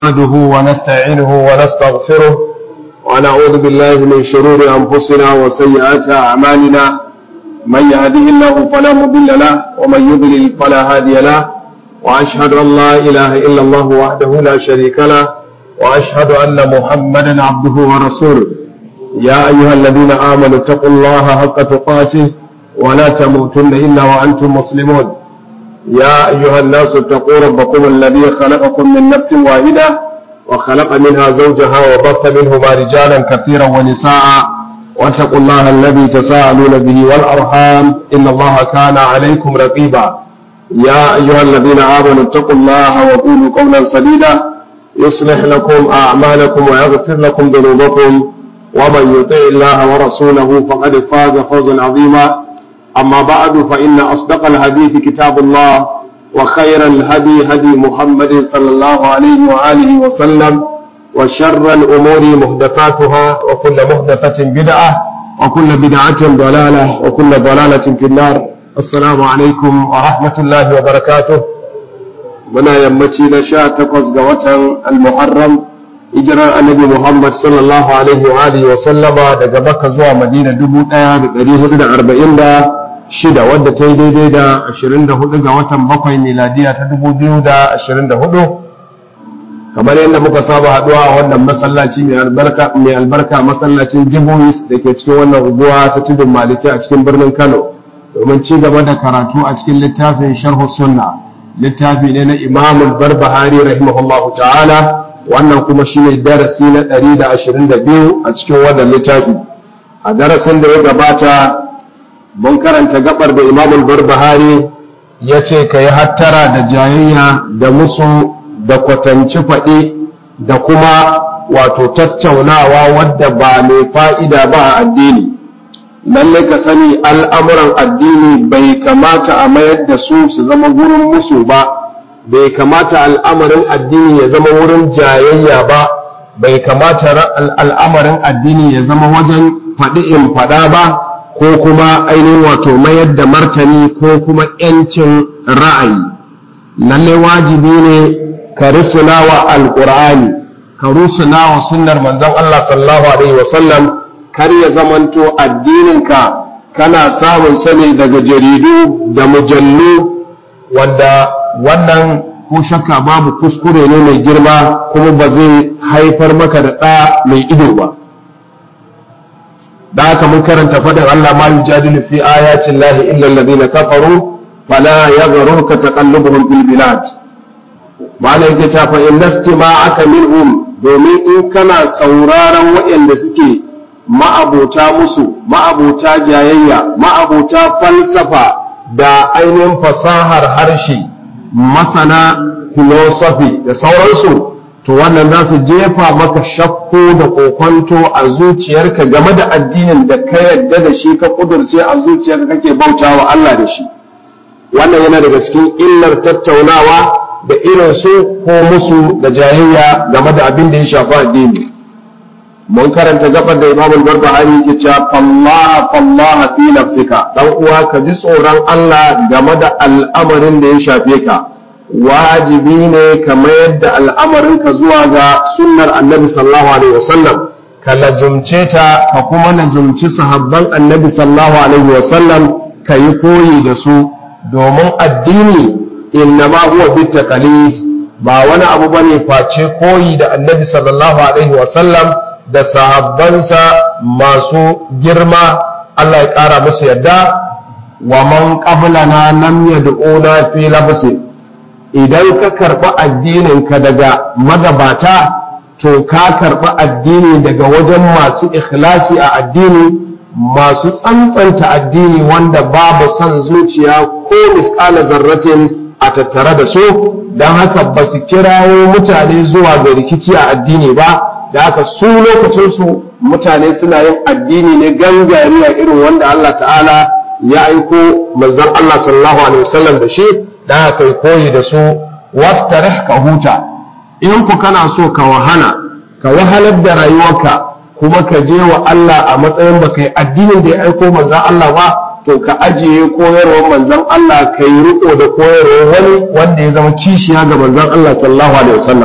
نحمده ونستعينه ونستغفره ونعوذ بالله من شرور أنفسنا وسيئات أعمالنا من يهده الله فلا مضل له ومن يضلل فلا هادي له وأشهد أن لا إله إلا الله وحده لا شريك له وأشهد أن محمدا عبده ورسوله يا أيها الذين آمنوا اتقوا الله حق تقاته ولا تموتن إلا وأنتم مسلمون يا أيها الناس اتقوا ربكم الذي خلقكم من نفس واحدة وخلق منها زوجها وبث منهما رجالا كثيرا ونساء واتقوا الله الذي تساءلون به والأرحام إن الله كان عليكم رقيبا يا أيها الذين آمنوا اتقوا الله وقولوا قولا سديدا يصلح لكم أعمالكم ويغفر لكم ذنوبكم ومن يطع الله ورسوله فقد فاز فوزا عظيما أما بعد فإن أصدق الحديث كتاب الله وخير الهدي هدي محمد صلى الله عليه وآله وسلم وشر الأمور محدثاتها وكل محدثة بدعة وكل بدعة ضلالة وكل ضلالة في النار السلام عليكم ورحمة الله وبركاته منا يمتي نشاء تقص المحرم hijirar annabi Muhammad sallallahu alaihi wa alihi wa sallama daga Makka zuwa Madina 1446 wadda ta yi daidai da 24 ga watan bakwai miladiya ta 2024 kamar yadda muka saba haduwa a wannan masallaci mai albarka mai albarka masallacin Jibuis da ke cikin wannan unguwa ta tudun Maliki a cikin birnin Kano domin ci gaba da karatu a cikin littafin Sharh Sunna littafi ne na Imam Al-Barbahari rahimahullahu ta'ala wannan kuma shi ne darasi na 122 a cikin wannan littafi a darasin da ya gabata mun karanta gabar da imamul barbahari ya ce ka yi hattara da jayayya da musu da kwatanci faɗi da kuma wato tattaunawa wadda ba mai fa'ida ba a addini lalle ka sani al'amuran addini bai kamata a mayar da su su zama gurin musu ba bai kamata al'amarin addini ya zama wurin jayayya ba bai kamata al'amarin addini ya zama wajen faɗi in faɗa ba ko kuma ainihin wato mayar da martani ko kuma ‘yancin ra'ayi lalle wajibi ne ka rusuna wa alƙur'ani ka rusuna wa sunnar manzon Allah sallallahu alaihi wasallam kar ya zamanto addininka kana samun sani daga jaridu da mujallu wanda wannan ko shakka babu kuskure ne mai girma kuma ba zai haifar maka da ɗa mai ido ba da haka mun karanta faɗin Allah ma yujadilu fi ayatin lahi illa alladhina kafaru fala yaghrurka taqallubuhum fil bilad mala yake ta fa in nastima'aka minhum domin in kana sauraron waɗanda suke ma'abota musu ma'abota jayayya ma'abota falsafa da ainihin fasahar harshe masana philosophy da sauransu to wannan za su jefa maka shakku da kokonto a zuciyarka game da addinin da ka yadda da shi ka kudurce a zuciyarka kake bautawa Allah da shi wannan yana daga cikin illar tattaunawa da irin su ko musu da jayayya game da abin da ya shafi addini mun karanta gabar da Imam Al-Barbahari yake cewa fallaha fallaha fi nafsika dan uwa ka ji tsoron Allah game da al'amarin da ya shafe ka wajibi ne ka mayar da al'amarinka zuwa ga sunnar annabi sallallahu alaihi wasallam ka lazumce ta ka kuma lazumci sahabban annabi sallallahu alaihi wasallam ka yi koyi da su domin addini innama huwa bitaqalid ba wani abu bane face koyi da annabi sallallahu alaihi wasallam da sahabbansa masu girma Allah ya ƙara musu yadda wa man qablana lam yad'una fi labsin idan ka karɓi addininka daga magabata to ka karɓi addini daga wajen masu ikhlasi a addini masu tsantsanta addini wanda babu son zuciya ko misƙala zarratin a tattare da su don haka ba su kirawo mutane zuwa ga rikici a addini ba da haka su lokacinsu mutane suna yin addini ne gangariya irin wanda Allah ta'ala ya aiko manzon Allah sallallahu alaihi wasallam da shi da kai koyi da su wastarih ka huta in ku kana so ka wahala ka wahalar da rayuwarka kuma ka je wa Allah a matsayin ba kai addinin da ya aiko manzon Allah ba to ka ajiye koyarwar manzon Allah ka yi riko da koyarwar wani wanda ya zama kishiya ga manzon Allah sallallahu alaihi wasallam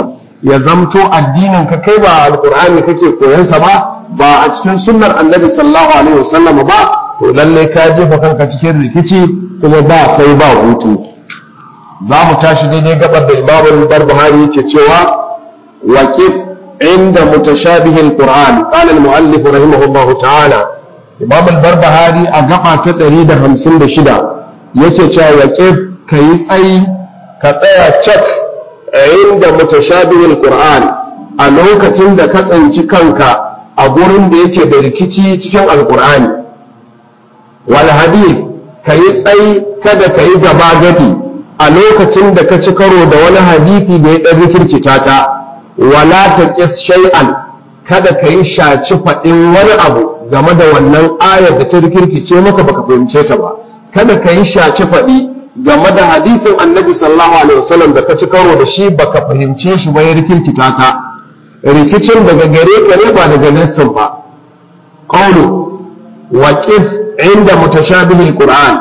ya zamto addinin ka kai ba alqur'ani kake koyon sa ba ba a cikin sunnar annabi sallallahu alaihi wasallam ba to lalle ka jefa kanka cikin rikici kuma ba kai ba hutu za mu tashi daidai gabar da imamu barbahari yake cewa waqif inda mutashabihi alquran qala almuallif rahimahullahu ta'ala imam barbahari a gaba ta 156 yake cewa waqif kai tsayi ka tsaya cak inda mutashabihi alquran a lokacin da ka tsanci kanka a gurin da yake da rikici cikin alqur'ani wal hadith kai tsayi kada kai gaba gadi a lokacin da ka ci karo da wani hadisi da ya ɗan rikirkita ta wala ta ƙis shay'an kada ka yi shaci faɗin wani abu game da wannan ayar da ta rikirkice maka baka fahimce ta ba kada ka yi shaci faɗi game da hadisin annabi sallallahu alaihi wasallam da ka ci karo da shi baka fahimce shi ba ya rikirkita ka rikicin daga gare ka ne ba daga nassin ba qawlu waqif inda mutashabihil qur'an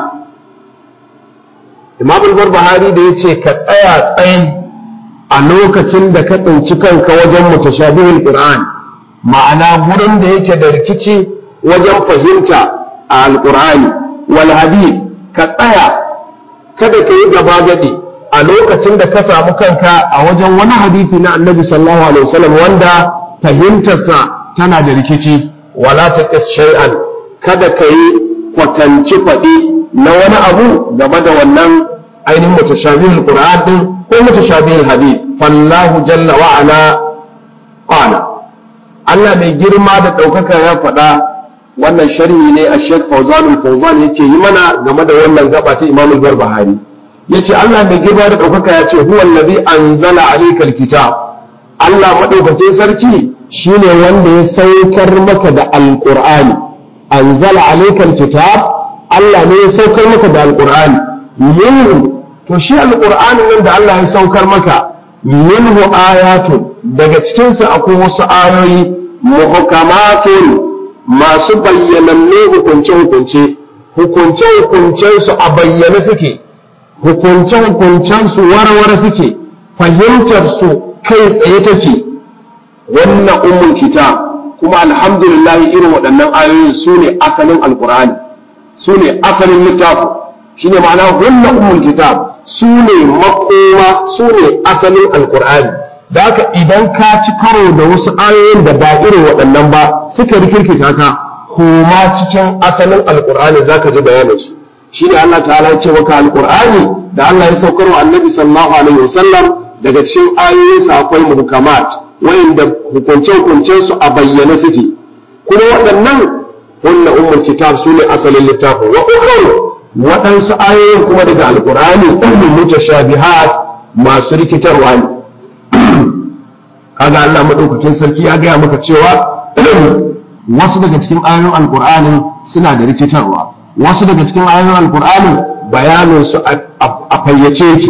imam al-barbahari da yace ka tsaya tsayin a lokacin da ka tsinci kanka wajen mutashabihul qur'an ma'ana gurin da yake da rikici wajen fahimta a alqur'ani wal hadith ka tsaya kada ka yi gaba gadi a lokacin da ka samu kanka a wajen wani hadisi na annabi sallallahu alaihi wasallam wanda fahimtarsa tana da rikici wala taqis shay'an kada ka yi kwatanci faɗi na wani abu game da wannan ainihin mutashabihul qur'an din ko mutashabihul hadith fallahu jalla wa ala qala Allah mai girma da ɗaukaka ya faɗa wannan sharhi ne a Sheikh Fawzan Fawzan yake yi mana game da wannan gaba ta Imam Al-Barbahari yace Allah mai girma da ɗaukaka ya ce huwa allazi anzala alayka alkitab Allah madaukakin sarki shine wanda ya saukar maka da alqur'ani anzala alayka alkitab Allah ne ya saukar maka da alqur'ani minhu to shi alqur'ani nan da Allah ya saukar maka minhu ayatun daga cikinsa akwai wasu ayoyi muhkamatun masu bayyananne hukunce-hukunce hukunce-hukuncensu a bayyane suke hukunce-hukuncensu warware suke fahimtarsu kai tsaye take wannan ummul kitab kuma alhamdulillah irin waɗannan ayoyin su ne asalin alkur'ani su ne asalin littafin shine ma'ana hunna ummul kitab su ne makoma su ne asalin alkur'ani da haka idan ka ci karo da wasu ayoyin da ba irin waɗannan ba suka rikirkita ka koma cikin asalin alkur'ani za ka ji bayanin su shine Allah ta'ala ya ce maka alkur'ani da Allah ya saukar wa annabi sallallahu alaihi wasallam daga cikin ayoyinsa akwai muhkamat wayanda hukunce-hukuncen su a bayyane suke kuma waɗannan hunna ummul kitab su ne asalin littafin wa ukharu waɗansu ayoyin kuma daga alkur'ani ɗan mutashabihat masu rikitarwa ne kaga Allah madaukakin sarki ya gaya maka cewa wasu daga cikin ayoyin alkur'anin suna da rikitarwa wasu daga cikin ayoyin alkur'anin bayanin su a fayyace yake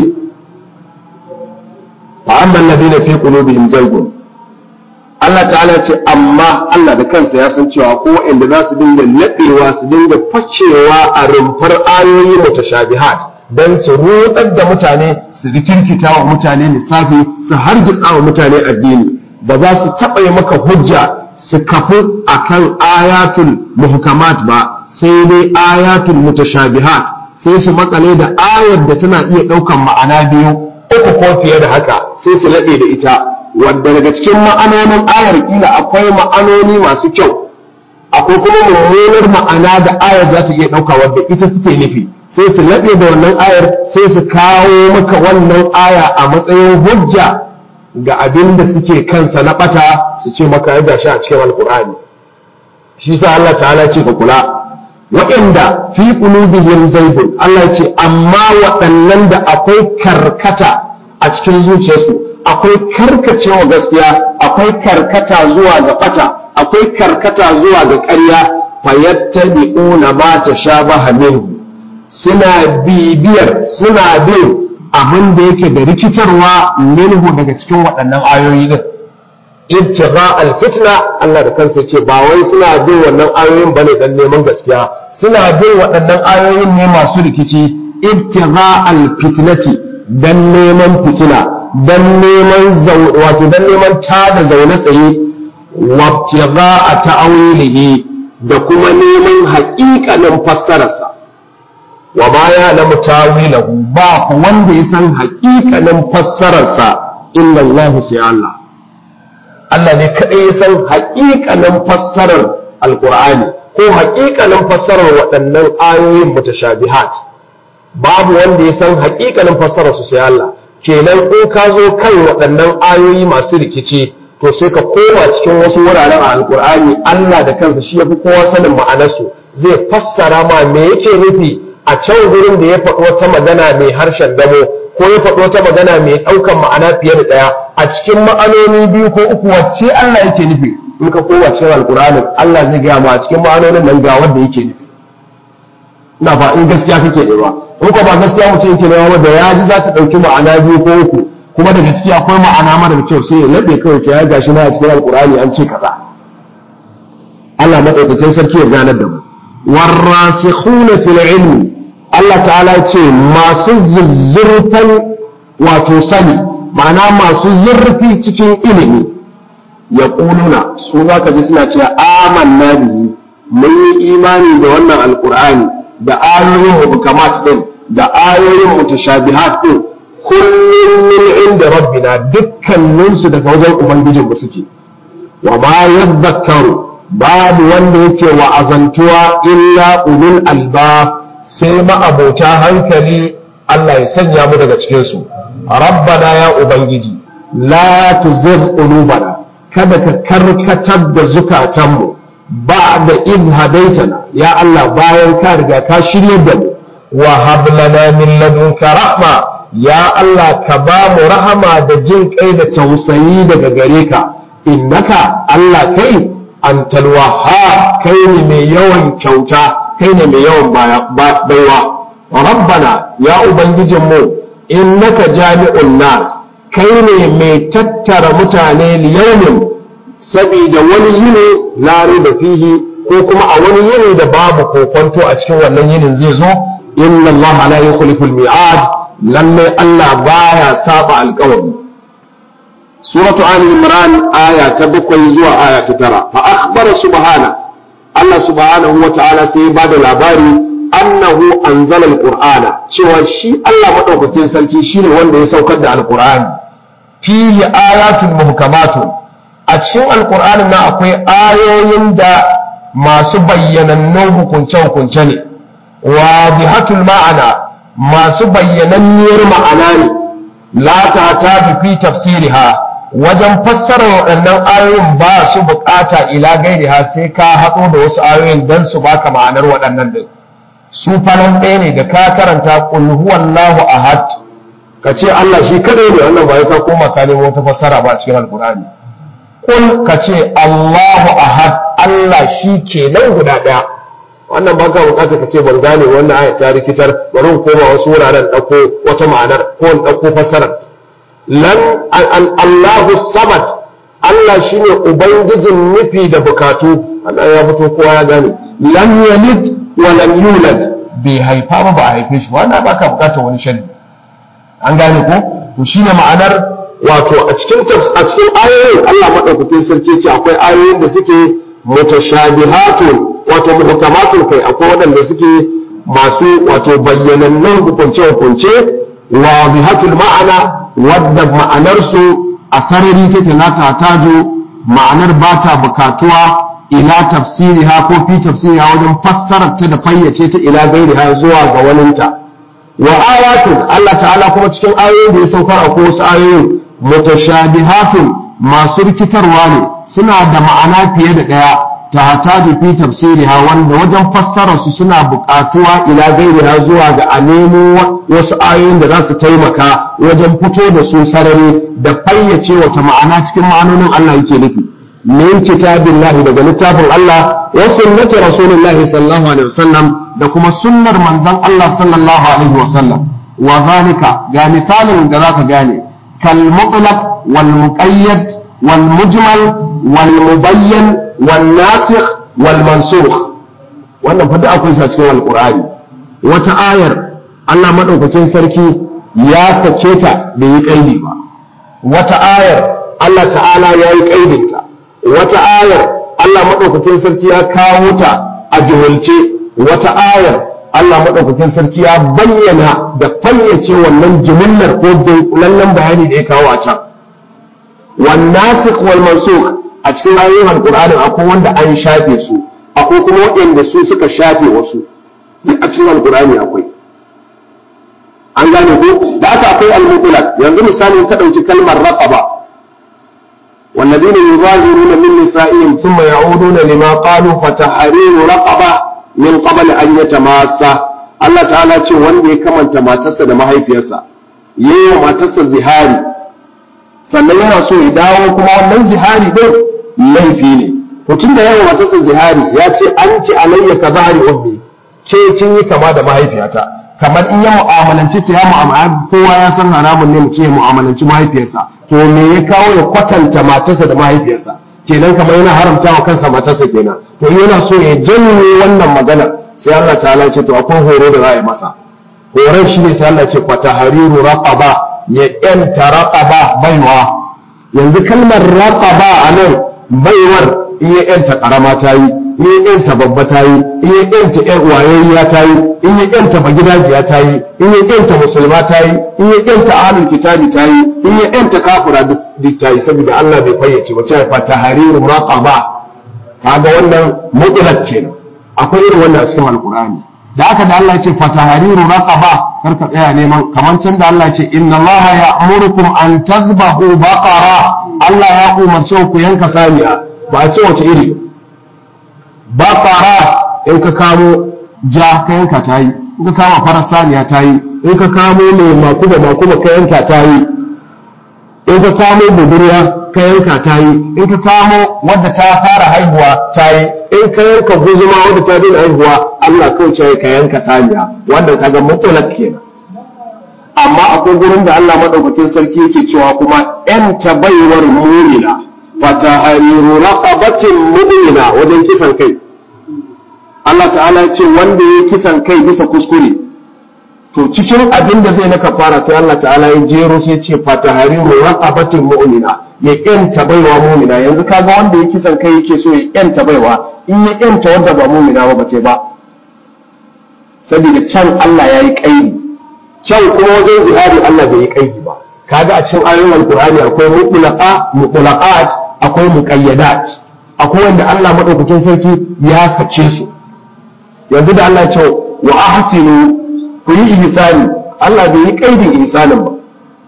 fa amma alladhina fi qulubihim zaygun Allah ta'ala ce amma Allah da kansa ya san cewa ko inda za su dinga laɓewa su dinga facewa a rumfar ayoyi mutashabihat dan su rutsar da mutane su rikirkita wa mutane lissafi su hargitsa wa mutane addini ba za su taɓa yi maka hujja su kafu akan ayatul muhkamat ba sai dai ayatul mutashabihat sai su makale da ayar da tana iya ɗaukan ma'ana biyu uku ko fiye da haka sai su laɓe da ita wadda daga cikin ma'anonin ayar kila akwai ma'anoni masu kyau akwai kuma mummunar ma'ana da ayar za ta iya ɗauka wadda ita suke nufi sai su laɓe da wannan ayar sai su kawo maka wannan aya a matsayin hujja ga abin da suke kansa na ɓata su ce maka ya gashi a cikin alkur'ani shi sa Allah ta'ala ce ka kula waɗanda fi qulubihim zaibun Allah ce amma waɗannan da akwai karkata a cikin zuciyarsu akwai karkacewa gaskiya akwai karkata zuwa ga ɓata akwai karkata zuwa ga ƙarya fayattabi'una ma tashabaha minhu suna bibiyar suna bin abin da yake da rikitarwa minhu daga cikin waɗannan ayoyi din ibtigha alfitna Allah da kansa ce ba wai suna bin wannan ayoyin bane dan neman gaskiya suna bin waɗannan ayoyin ne masu rikici ibtigha alfitnati dan neman fitina dan neman wato dan neman tada zaune tsaye wabtiga a ta'awilihi da kuma neman haƙiƙanin fassararsa wa ma ya lamu tawilahu ba ku wanda ya san haƙiƙanin fassararsa illa Allah sai Allah Allah ne kaɗai ya san haƙiƙanin fassarar alƙur'ani ko haƙiƙanin fassarar waɗannan ayoyin mutashabihat babu wanda ya san haƙiƙanin fassarar su sai Allah kenan in ka zo kan waɗannan ayoyi masu rikici to sai ka koma cikin wasu wuraren a alƙur'ani Allah da kansa shi yafi kowa sanin ma'anarsu zai fassara ma me yake nufi a can gurin da ya faɗi wata magana mai harshen damo ko ya faɗi wata magana mai ɗaukan ma'ana fiye da ɗaya a cikin ma'anoni biyu ko uku wacce Allah yake nufi in ka koma cikin alƙur'anin Allah zai gaya ma a cikin ma'anonin nan ga wanda yake nufi ina fa in gaskiya kake nema in ko ba gaskiya mutum yake nema ba da ya ji za ta ɗauki ma'ana biyu ko uku kuma da gaskiya akwai ma'ana mara kyau sai ya laɓe kawai ce ya gashi na a cikin alƙur'ani an ce kaza Allah maɗaukakin sarki ya ganar da mu warrasikhuna fil ilmi Allah ta'ala ce masu zuzzurfan wato sani ma'ana masu zurfi cikin ilimi ya ƙununa su za ka ji suna cewa amanna bihi mun yi imani da wannan alƙur'ani da ayoyin hukamat din da ayoyin mutashabihat din kullum min inda rabbina dukkaninsu daga wajen ubangijinmu suke wa ma yadhakkaru babu wanda yake wa'azantuwa illa ulul albab sai ma'abota hankali Allah ya sanya mu daga cikinsu rabbana ya ubangiji la tuzigh qulubana kada ka karkatar da zukatanmu ba da in hadaitana ya Allah bayan ka riga ka shirye da mu wa hab lana min ladunka rahma ya Allah ka ba mu rahama da jin kai da tausayi daga gare ka innaka Allah kai antal wahhab kai ne mai yawan kyauta kai ne mai yawan baiwa rabbana ya ubangijinmu innaka jami'un nas kai ne mai tattara mutane liyaumin saboda wani yini la da fihi ko kuma a wani yini da babu kokonto a cikin wannan yinin zai zo inna allaha la yukhliful mi'ad lalle Allah baya saba alƙawari suratu ali imran aya ta bakwai zuwa aya ta tara fa akhbara subhana Allah subhanahu wa ta'ala sai ya bada labari annahu anzala alqur'ana cewa shi Allah madaukakin sarki shine wanda ya saukar da alqur'ani fihi ayatun muhkamatun a cikin alqur'anin nan akwai ayoyin da masu bayyanannun hukunce hukunce ne wadihatul ma'ana masu bayyananniyar ma'ana ne la ta fi tafsiriha wajen fassara waɗannan ayoyin ba su bukata ila gairiha sai ka haɗo da wasu ayoyin don su baka ma'anar waɗannan din su falon ɗaya ne da ka karanta qul huwallahu ahad ka ce Allah shi kadai ne wannan ba ka koma ka nemo wata fassara ba a cikin alkur'ani qul ka ce Allahu ahad Allah shi kenan guda ɗaya wannan ba ka bukata ka ce ban gane wannan aya ta rikitar bari in koma wasu wuraren ɗauko wata ma'anar ko in ɗauko fassarar lan Allahu samad Allah shine ubangijin nufi da bukatu Allah ya fito kowa ya gane lam yalid wa lam yulad bai haifa ba ba a haife shi wannan baka bukatar wani shari an gane ko to shine ma'anar wato a cikin a cikin ayoyin Allah madaukakin sarki ce akwai ayoyin da suke mutashabihatun wato muhkamatun kai akwai waɗanda suke masu wato bayyanannun hukunce hukunce wa bihatul ma'ana wadda ma'anarsu a sarari take na tatajo ma'anar ba ta bukatuwa ila tafsiriha ko fi tafsiriha wajen fassarar ta da fayyace ta ila gairiha zuwa ga waninta wa ayatun Allah ta'ala kuma cikin ayoyin da ya saukar a wasu ayoyin mutashabihatun masu rikitarwa ne suna da ma'ana fiye da ɗaya ta hataju fi tafsiriha wanda wajen fassarar su suna buƙatuwa ila gairiha zuwa ga a nemo wasu ayoyin da za su taimaka wajen fito da su sarari da fayyace wata ma'ana cikin ma'anonin Allah yake nufi min kitabillahi daga littafin Allah wa sunnati rasulillahi sallallahu alaihi wasallam da kuma sunnar manzon Allah sallallahu alaihi wasallam wa zalika ga misalin da zaka gane kal mutlaq wal muqayyad wal mujmal wal mubayyan wal nasikh wal mansukh wannan fa akwai sa cikin alqur'ani wata ayar Allah madaukakin sarki ya sake ta bai yi kaidi ba wata ayar Allah ta'ala ya yi ƙaidinta wata ayar Allah maɗaukakin sarki ya kawo ta a jihulce wata ayar Allah maɗaukakin sarki ya bayyana da fayyace wannan jimillar ko dunkulallen bayani da ya kawo a can والناسخ والمنسوخ a cikin ayoyin alkur'anin akwai wanda an shafe su akwai kuma waɗanda su suka shafe wasu duk a cikin alkur'ani akwai an gane ko da aka akwai al-mutlaq yanzu misali ka dauki kalmar raqaba والذين يظاهرون من نسائهم ثم يعودون لما قالوا فتحرير رقبة من قبل أن يتماسا Allah ta'ala ce wanda ya kamanta matarsa da mahaifiyarsa yayin matarsa zihari sannan yana so ya dawo kuma wannan zihari din laifi ne mutum da yawa matarsa zihari ya ce an ci alayya ka zahari ummi ke kin yi kama da mahaifiyata kamar in ya mu'amalanci ta ya mu'amalanci kowa ya san haramun ne mutum ya mu'amalanci mahaifiyarsa to me ya kawo ya kwatanta matarsa da mahaifiyarsa kenan kamar yana haramta wa kansa matarsa kenan to yana so ya janye wannan magana sai Allah ta'ala ce to akwai horo da za a yi masa horon shi ne sai Allah ce kwata hariru raqaba ya yanta raqaba baiwa yanzu kalmar raqaba a nan baiwar in ya yanta karama ta yi in ya yanta babba ta yi in ya yanta ƴan wayayya ta yi in ya yanta magidajiya ta yi in ya yanta musulma ta yi in ya yanta ahlul kitabi ta yi in ya yanta kafira duk ta yi saboda Allah bai fayyace ba cewa fa tahriru raqaba kaga wannan mutlaq kenan akwai irin wannan a cikin alqur'ani da aka da Allah ya ce fa tahriru raqaba kar ka tsaya neman kamar can da Allah ya ce inna Allah ya'murukum an tadhbahu baqara Allah ya umarce ku yanka saniya ba a ce wace iri baqara in ka kamo ja ka yanka ta yi in ka kama farar saniya ta yi in ka kamo mai makuba makuba ka yanka ta yi in ka kamo budurwa ka yanka ta yi in ka kamo wadda ta fara haihuwa ta yi in ka yanka guzuma wadda ta daina haihuwa Allah kawai ce ka yanka saniya wanda ka ga mutulak kenan amma akwai gurin da Allah madaukakin sarki yake cewa kuma yan baiwar mumina fata hariru raqabatin mu'mina wajen kisan kai Allah ta'ala ya ce wanda ya kisan kai bisa kuskure to cikin abin da zai naka fara sai Allah ta'ala ya jero sai ce fatahariru raqabatin mu'mina ya yanta baiwa mu'mina yanzu kaga wanda ya kisan kai yake so ya yanta baiwa in ya yanta wanda ba mu'mina ba bace ba saboda can Allah ya yi kaidi can kuma wajen zihari Allah bai yi kaidi ba kaga a cikin ayoyin alqur'ani akwai mutlaqa mutlaqat akwai muqayyadat akwai wanda Allah madaukakin sarki ya sace su yanzu da Allah ya ce wa ahsinu ku yi ihsani Allah bai yi kaidin ihsanin ba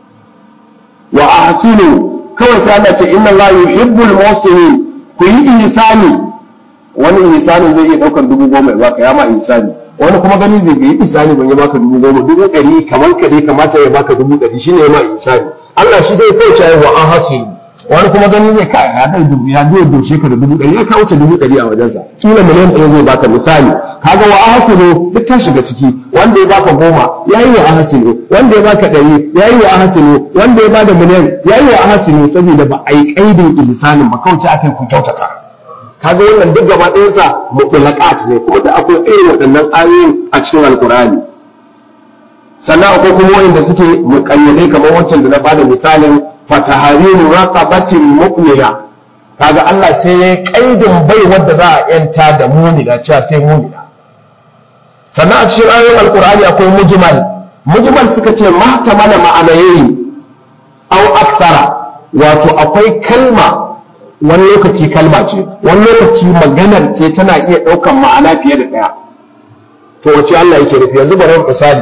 wa ahsinu kawai sai Allah ce inna Allah yuhibbul muhsinin ku yi ihsani wani ihsanin zai iya daukar dubu goma ya baka ya ma ihsani wani kuma gani zai yi ihsani ban ya baka dubu goma dubu ɗari kamar ka dai kamata ya baka dubu ɗari shine ya ma ihsani Allah shi dai kai cewa wa ahsinu wani kuma gani zai kai ya dai dubu ya zo doshe ka da dubu ɗari ya kawo ta dubu ɗari a wajensa kila miliyan ɗaya zai baka misali kaga wa ahsinu duk ta shiga ciki wanda ya baka goma yayi wa ahsinu wanda ya baka ɗari yayi wa ahsinu wanda ya bada miliyan yayi wa ahsinu saboda ba a yi kaidin ihsanin ba kawai akai ku kyautata kaga wannan duk gaba ɗayan sa mutlaqat ne kuma da akwai irin waɗannan ayoyin a cikin alqur'ani sannan akwai kuma wanda suke muƙayyade kamar wancan da na bada misalin fatahariru raqabatin mu'mina kaga Allah sai ya kaidin bai wadda za a yanta da mu'mina cewa sai mu'mina sannan a cikin ayoyin alqur'ani akwai mujmal mujmal suka ce mahtamala ma'anayi aw akthara wato akwai kalma wani lokaci kalma ce wani lokaci maganar ce tana iya ɗaukan ma'ana fiye da ɗaya to wace Allah yake nufi yanzu bari misali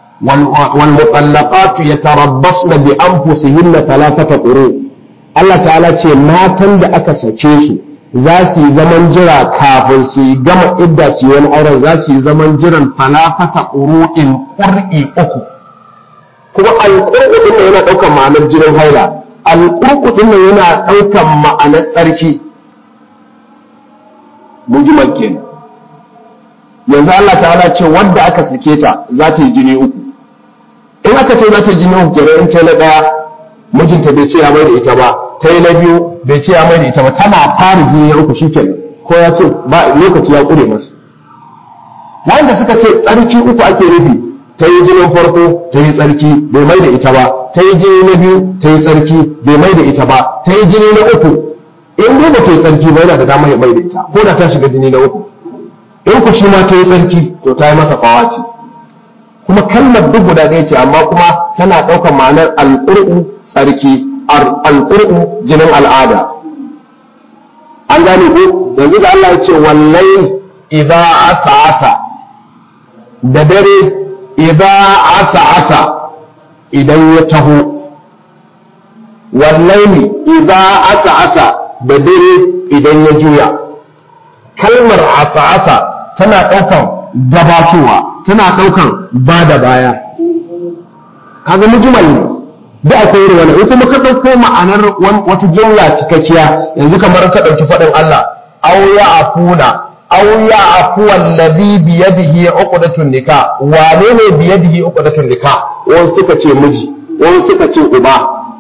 والمطلقات يتربصن بأنفسهن ثلاثة قروء Allah ta'ala ce matan da aka sake su za su yi zaman jira kafin su yi gama idda su wani auren za su yi zaman jiran falafata ƙuru'in ƙur'i uku kuma alƙur'u ɗin yana ɗaukan ma'anar jinin haila alƙur'u ɗin yana ɗaukan ma'anar tsarki mujmal kenan yanzu Allah ta'ala ce wadda aka sake ta za ta yi jini uku in aka ce za ta yi jini uku kenan in ta na daya mijinta bai ce ya mai da ita ba ta yi na biyu bai ce ya mai da ita ba tana fara jini na uku shikenan ko ya ce ba lokaci ya kure masa wanda suka ce tsarki uku ake nufi ta yi jinin farko ta yi tsarki bai mai da ita ba ta yi jini na biyu ta yi tsarki bai mai da ita ba ta yi jini na uku in dai ba ta yi tsarki ba yana da damar ya mai da ita ko da ta shiga jini na uku in ku shi ma ta yi tsarki to ta yi masa fawaci kuma kalmar duk guda ɗaya ce amma kuma tana ɗaukar ma'anar alƙur'u tsarki alƙur'u jinin al'ada an gane ko yanzu da Allah ya ce wallai idza asa asa da dare idza asa asa idan ya taho wallahi idza asa asa da dare idan ya juya kalmar asa asa tana ɗaukan gabatowa tana ɗaukan ba da baya kaga mujmal ne da akwai irin wannan in kuma ka ɗauko ma'anar wata jumla cikakkiya yanzu kamar ka ɗauki faɗin Allah aw ya afuna aw ya afu wallazi bi yadihi uqdatun nikah wane ne bi yadihi uqdatun nikah wani suka ce miji wani suka ce uba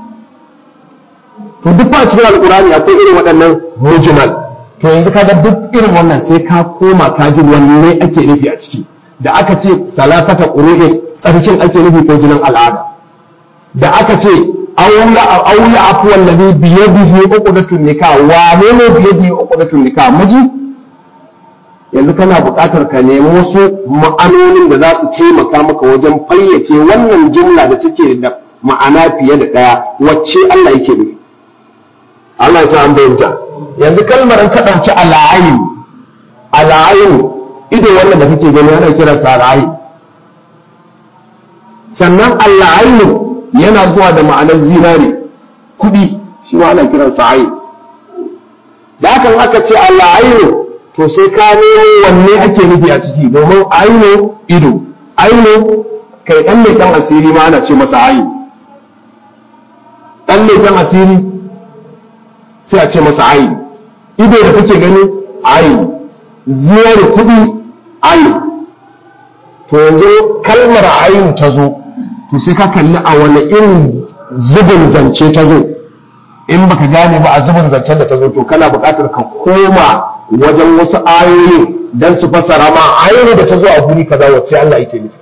to duk ba cikin alqur'ani akwai irin waɗannan mujmal to yanzu kaga duk irin wannan sai ka koma ka ji wanne ake nufi a ciki da aka ce salatata qur'in tsarkin ake nufi ko jinin al'ada da aka ce aula afu wallazi bi yadihi uqdatun nikah wane ne bi yadihi uqdatun nikah miji yanzu kana buƙatar ka nemi wasu ma'anonin da za su taimaka maka wajen fayyace wannan jumla da take da ma'ana fiye da ɗaya wacce Allah yake nufi Allah ya sa an bayyana yanzu kalmar ka ɗauki al'ayin al'ayin ido wannan da kake gani ana kiransa al'ayin sannan al'ayin yana zuwa da ma'anar zinare kuɗi shi ma ana kiransa ayin da hakan aka ce Allah aino to sai ka nemo wanne ake nufi a ciki domin aino ido aino kai ɗan ne ɗan asiri ma ana ce masa ayin ɗan ne ɗan asiri sai a ce masa ayin ido da kake gani ayin zinare kuɗi ayin to yanzu kalmar ayin ta zo to sai ka kalli a wani irin zubin zance ta zo in baka gane ba a zubin zancen da ta zo to kana buƙatar ka koma wajen wasu ayoyi dan su fassara ma ayoyi da ta zo a guri kaza wacce Allah yake nufi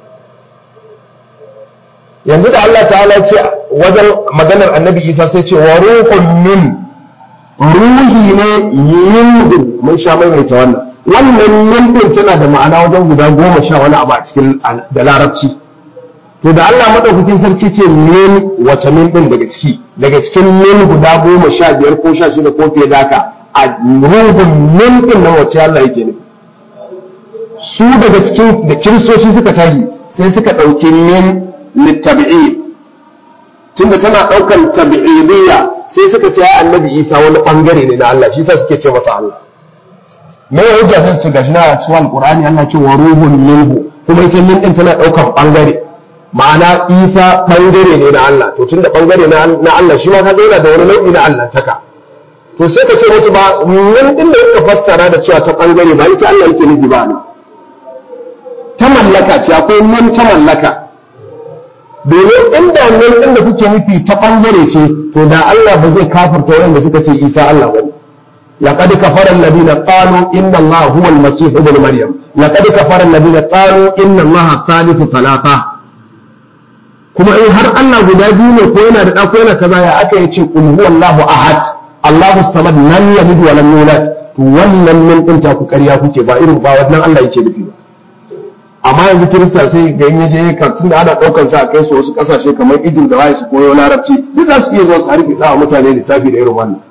yanzu da Allah ta'ala ce wajen maganar annabi Isa sai ce wa ruhun min ruhi ne minhu mun sha maimaita wannan wannan min din tana da ma'ana wajen guda goma sha wani abu a cikin da larabci to da Allah madaukakin sarki ce min wace min din daga ciki daga cikin min guda goma sha biyar ko sha shida ko fiye da haka a ruhun min din nan wace Allah yake ne su daga cikin da kiristoci suka tashi sai suka ɗauki min littabi'i tunda tana ɗaukan tabi'idiyya sai suka ce annabi isa wani bangare ne na Allah shi sa suke ce masa Allah me ya hujja sai su gashi na cikin alqur'ani Allah ce wa ruhun minhu kuma ita min din tana ɗaukan bangare ma'ana isa ɓangare ne na Allah to tunda ɓangare na Allah shi ma ka yana da wani nau'i na Allah taka to sai ka ce musu ba mun din da suka fassara da cewa ta ɓangare ba ita Allah yake nufi ba ne ta mallaka ce akwai mun ta mallaka domin inda mun din da kuke nufi ta ɓangare ce to da Allah ba zai kafirta wanda suka ce Isa Allah bane لقد كفر الذين قالوا إن الله هو المسيح ابن مريم لقد كفر الذين قالوا إن الله ثالث ثلاثة kuma in har Allah guda biyu ne ko yana da ɗa ko yana kaza ya aka yi ce qul huwallahu ahad Allahu samad lam yalid wa lam yulad to wannan min din ta ku ƙarya kuke ba irin ba wannan Allah yake nufi ba amma yanzu kirista sai ga yin yaje kartun da ana ɗaukar sa a kai su wasu ƙasashe kamar Egypt da waye su koyo larabci duk za su iya zuwa su harbi sa mutane lissafi da irin wannan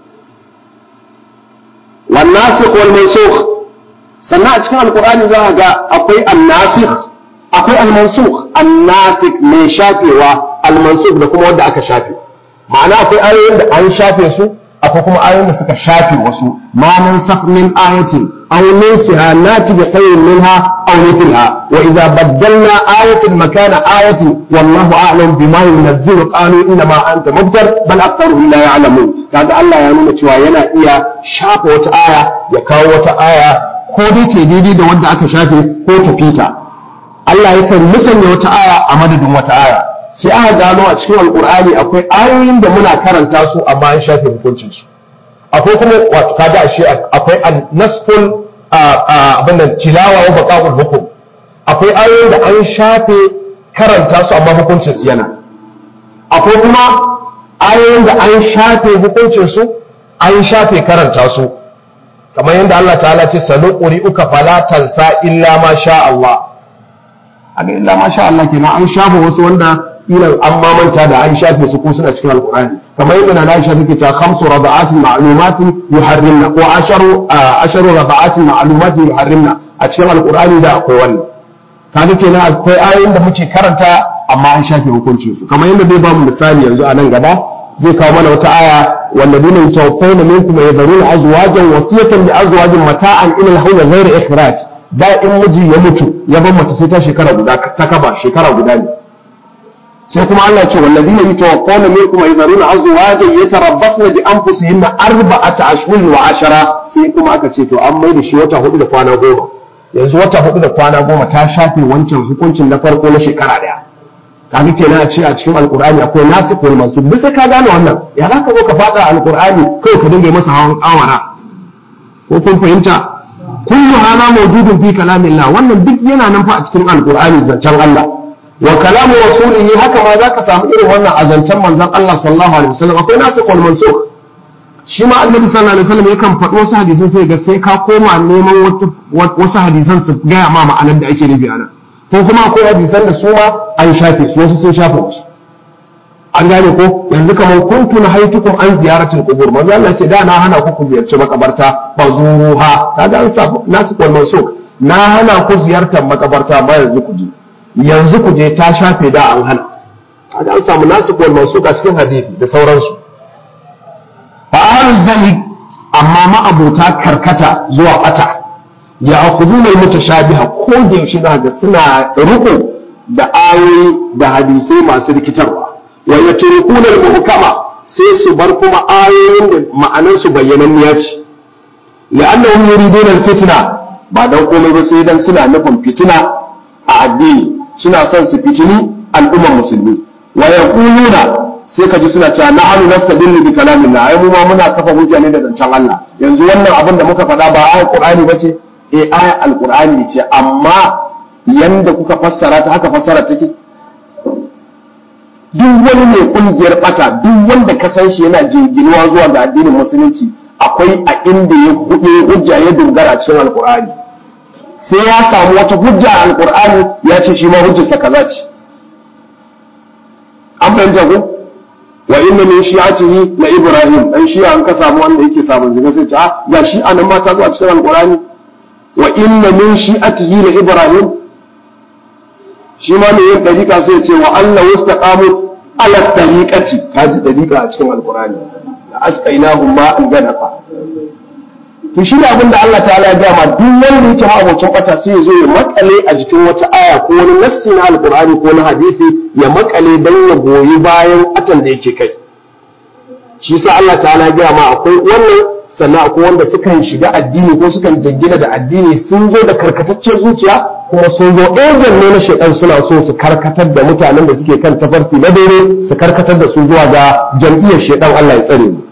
wan nasikh wal mansukh sannan a cikin alqur'ani za ga akwai an-nasikh akwai almansukh annasikh mai shafewa almansukh da kuma wanda aka shafe ma'ana akwai ayoyin da an shafe su akwai kuma ayoyin da suka shafe wasu ma nansakh min ayatin aw nunsiha nati bi khayrin minha aw mithliha wa idza baddalna ayatin makana ayatin wallahu a'lam bima yunzilu qalu inna ma anta mubtar bal aktharuhum la ya'lamun kaga Allah ya nuna cewa yana iya shafe wata aya ya kawo wata aya ko dai ce daidai da wanda aka shafe ko ta fita Allah yakan musanya wata aya a madadin wata aya sai aka gano a cikin alkur'ani akwai ayoyin da muna karanta su amma an shafe hukuncin su akwai kuma wato kaga ashe akwai nasful abin nan tilawa wa baqa'ul hukum akwai ayoyin da an shafe karanta su amma hukuncin su yana akwai kuma ayoyin da an shafe hukuncin su an shafe karanta su kamar yadda Allah ta'ala ce sanu uka fala tansa illa ma sha Allah aga illa ma sha Allah kenan an shafe wasu wanda kila an mamanta da an shafe su ko suna cikin alqur'ani kamar yadda na Aisha take cewa khamsu raba'atin ma'lumatin yuharrimna ko asharu asharu raba'atin ma'lumatin yuharrimna a cikin alqur'ani da akwai wannan kaga kenan akwai ayoyin da muke karanta amma an shafe hukuncin su kamar yadda zai ba mu misali yanzu a nan gaba zai kawo mana wata aya والذين يتوفون منكم ويذرون أزواجا وصية لأزواج متاعا إلى الحول غير إخراج da in miji ya mutu ya bar mace sai ta shekara guda ta kaba shekara guda ne sai kuma Allah ya ce wallazina yatawaffawna minkum wa yadharuna azwajan yatarabbasna bi anfusihinna arba'ata ashhurin wa ashara sai kuma aka ce to an maida shi wata hudu da kwana goma yanzu wata hudu da kwana goma ta shafe wancan hukuncin na farko na shekara daya kaga kenan a ce a cikin alkur'ani akwai nasu ko mansub duk sai ka gane wannan ya za ka zo ka fada alkur'ani kai ka dinga masa hawan awara ko kun fahimta kullu hana mawjudun fi kalamillah wannan duk yana nan fa a cikin alkur'ani zancen Allah wa kalamu rasulihi haka ma za ka samu irin wannan a zancen manzon Allah sallallahu alaihi wasallam akwai nasu ko mansub shi ma annabi sallallahu alaihi wasallam yakan faɗi wasu hadisan sai ga sai ka koma neman wasu hadisan su gaya ma ma'anar da ake nufi a nan ko kuma akwai hadisan da su ma an shafe su wasu sun shafe wasu an gane ko yanzu kamar kuntu na haitukum an ziyaratul qubur manzo Allah ce da na hana ku ku ziyarci makabarta fa zuruha kaga an sa nasu kol mansuk na hana ku ziyartar makabarta ba yanzu ku je yanzu ku je ta shafe da an hana kaga an samu nasu kol mansuk a cikin hadisi da sauransu fa ahlul zahid amma ma abota karkata zuwa bata ya akudu mai mutashabiha ko da yaushe za ga suna riko da ayoyi da hadisai masu rikitarwa wa yatrukuna al-muhkama sai su bar kuma ayoyin da ma'anar su bayyananniya ce la'annahum yuriduna al-fitna ba dan komai ba sai dan suna nufin fitina a addini suna son su fitini al'ummar musulmi wa yaquluna sai ka ji suna cewa na'anu nastadillu bi kalamillah ai mu ma muna kafa hujja ne da zancen Allah yanzu wannan abin da muka faɗa ba ayat Qur'ani bace e aya alkur'ani ce amma yanda kuka fassara ta haka fassara take duk wani mai kungiyar bata duk wanda ka san shi yana jinginuwa zuwa ga addinin musulunci akwai a inda ya hudu hujja ya dogara cikin alkur'ani sai ya samu wata hujja a alkur'ani ya ce shi ma hujjarsa kaza ce an fahimta ko wa inna min shi'atihi la ibrahim dan shi an ka samu wanda yake sabon jiga sai ce ah ga shi anan ma ta zo a cikin alkur'ani wa inna min shi'atihi la ibrahim shi ma ne yin dariƙa sai ce wa Allah wastaqamu ala tariqati kaji dariƙa a cikin alqur'ani la asqainahum ma an gadafa to shi da abin da Allah ta'ala ya gama duk wanda yake ma abocin bata sai ya zo ya makale a jikin wata aya ko wani nassi na alqur'ani ko na hadisi ya makale dan ya goyi bayan atan da yake kai shi sa Allah ta'ala ya gama akwai wannan sannan akwai wanda sukan shiga addini ko sukan jingina da addini sun zo da karkataccen zuciya kuma sun zo ejan ne na shaidan suna so su karkatar da mutanen da suke kan tafarki na daidai su karkatar da su zuwa ga jam'iyyar shaidan Allah ya tsare mu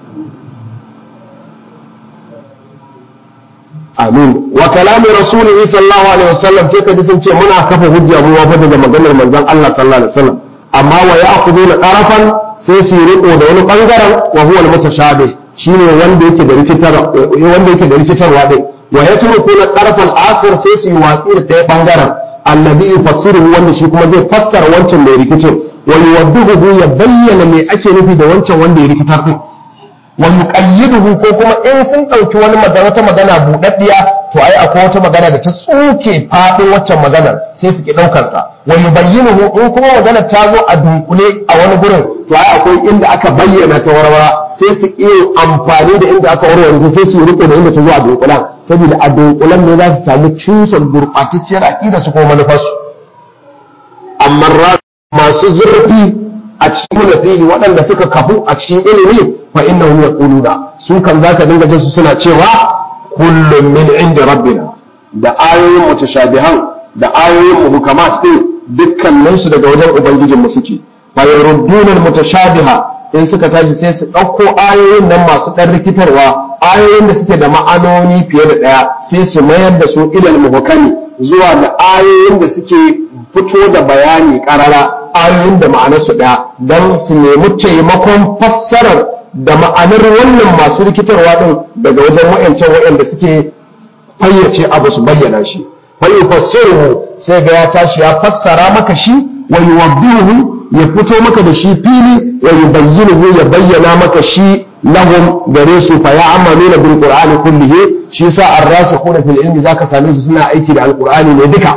amin wa kalamu rasulihi sallallahu alaihi wasallam sai ka ji sun ce muna kafa hujja mu wa daga maganar manzon Allah sallallahu alaihi wasallam amma wa ya'khuduna qarafan sai su riko da wani bangaren wa huwa al-mutashabih shine wanda yake da rikitar wanda yake da rikitarwa dai wa yatrukuna qarfal akhir sai su yi watsi da ta bangaren alladhi yufassiruhu wanda shi kuma zai fassara wancan mai rikicin wa yuwaddihu ya bayyana me ake nufi da wancan wanda ya rikitar din wa yuqayyiduhu ko kuma in sun dauki wani magana wata magana budaddiya to ai akwai wata magana da ta tsuke fadin waccan maganar sai su ki daukar sa wa yubayyinuhu in kuma magana ta zo a dunkule a wani gurin to ai akwai inda aka bayyana ta warwara sai su iya amfani da inda aka warware sai su riko da inda ta zo a dunkulan saboda a dunkulan ne za su samu cusar gurbatacciyar aqida su ko manufarsu amma masu zurfi a cikin munafihi waɗanda suka kafu a cikin ilimi fa innahum yaquluna su kan zaka dinga jin su suna cewa kullum min inda rabbina da ayoyin mutashabihan da ayoyin muhkamat din dukkanin su daga wajen ubangijin mu suke fa yarudduna mutashabiha in suka tashi sai su ɗauko ayoyin nan masu ɗan rikitarwa ayoyin da suke da ma'anoni fiye da ɗaya sai su mayar da su ilal muhkami zuwa da ayoyin da suke fito da bayani karara ayoyin da ma'anarsu ɗaya don su nemi taimakon fassarar da ma'anar wannan masu rikitarwa ɗin daga wajen wa'ancan wa'anda suke fayyace abu su bayyana shi fa yufassiruhu sai ga ya tashi ya fassara maka shi wa yuwaddihu ya fito maka da shi fili wa yubayyinuhu ya bayyana maka shi lahum gare su fa ya'maluna bil qur'ani kullihi shi yasa ar-rasikhuna fil ilmi zaka same su suna aiki da alqur'ani ne duka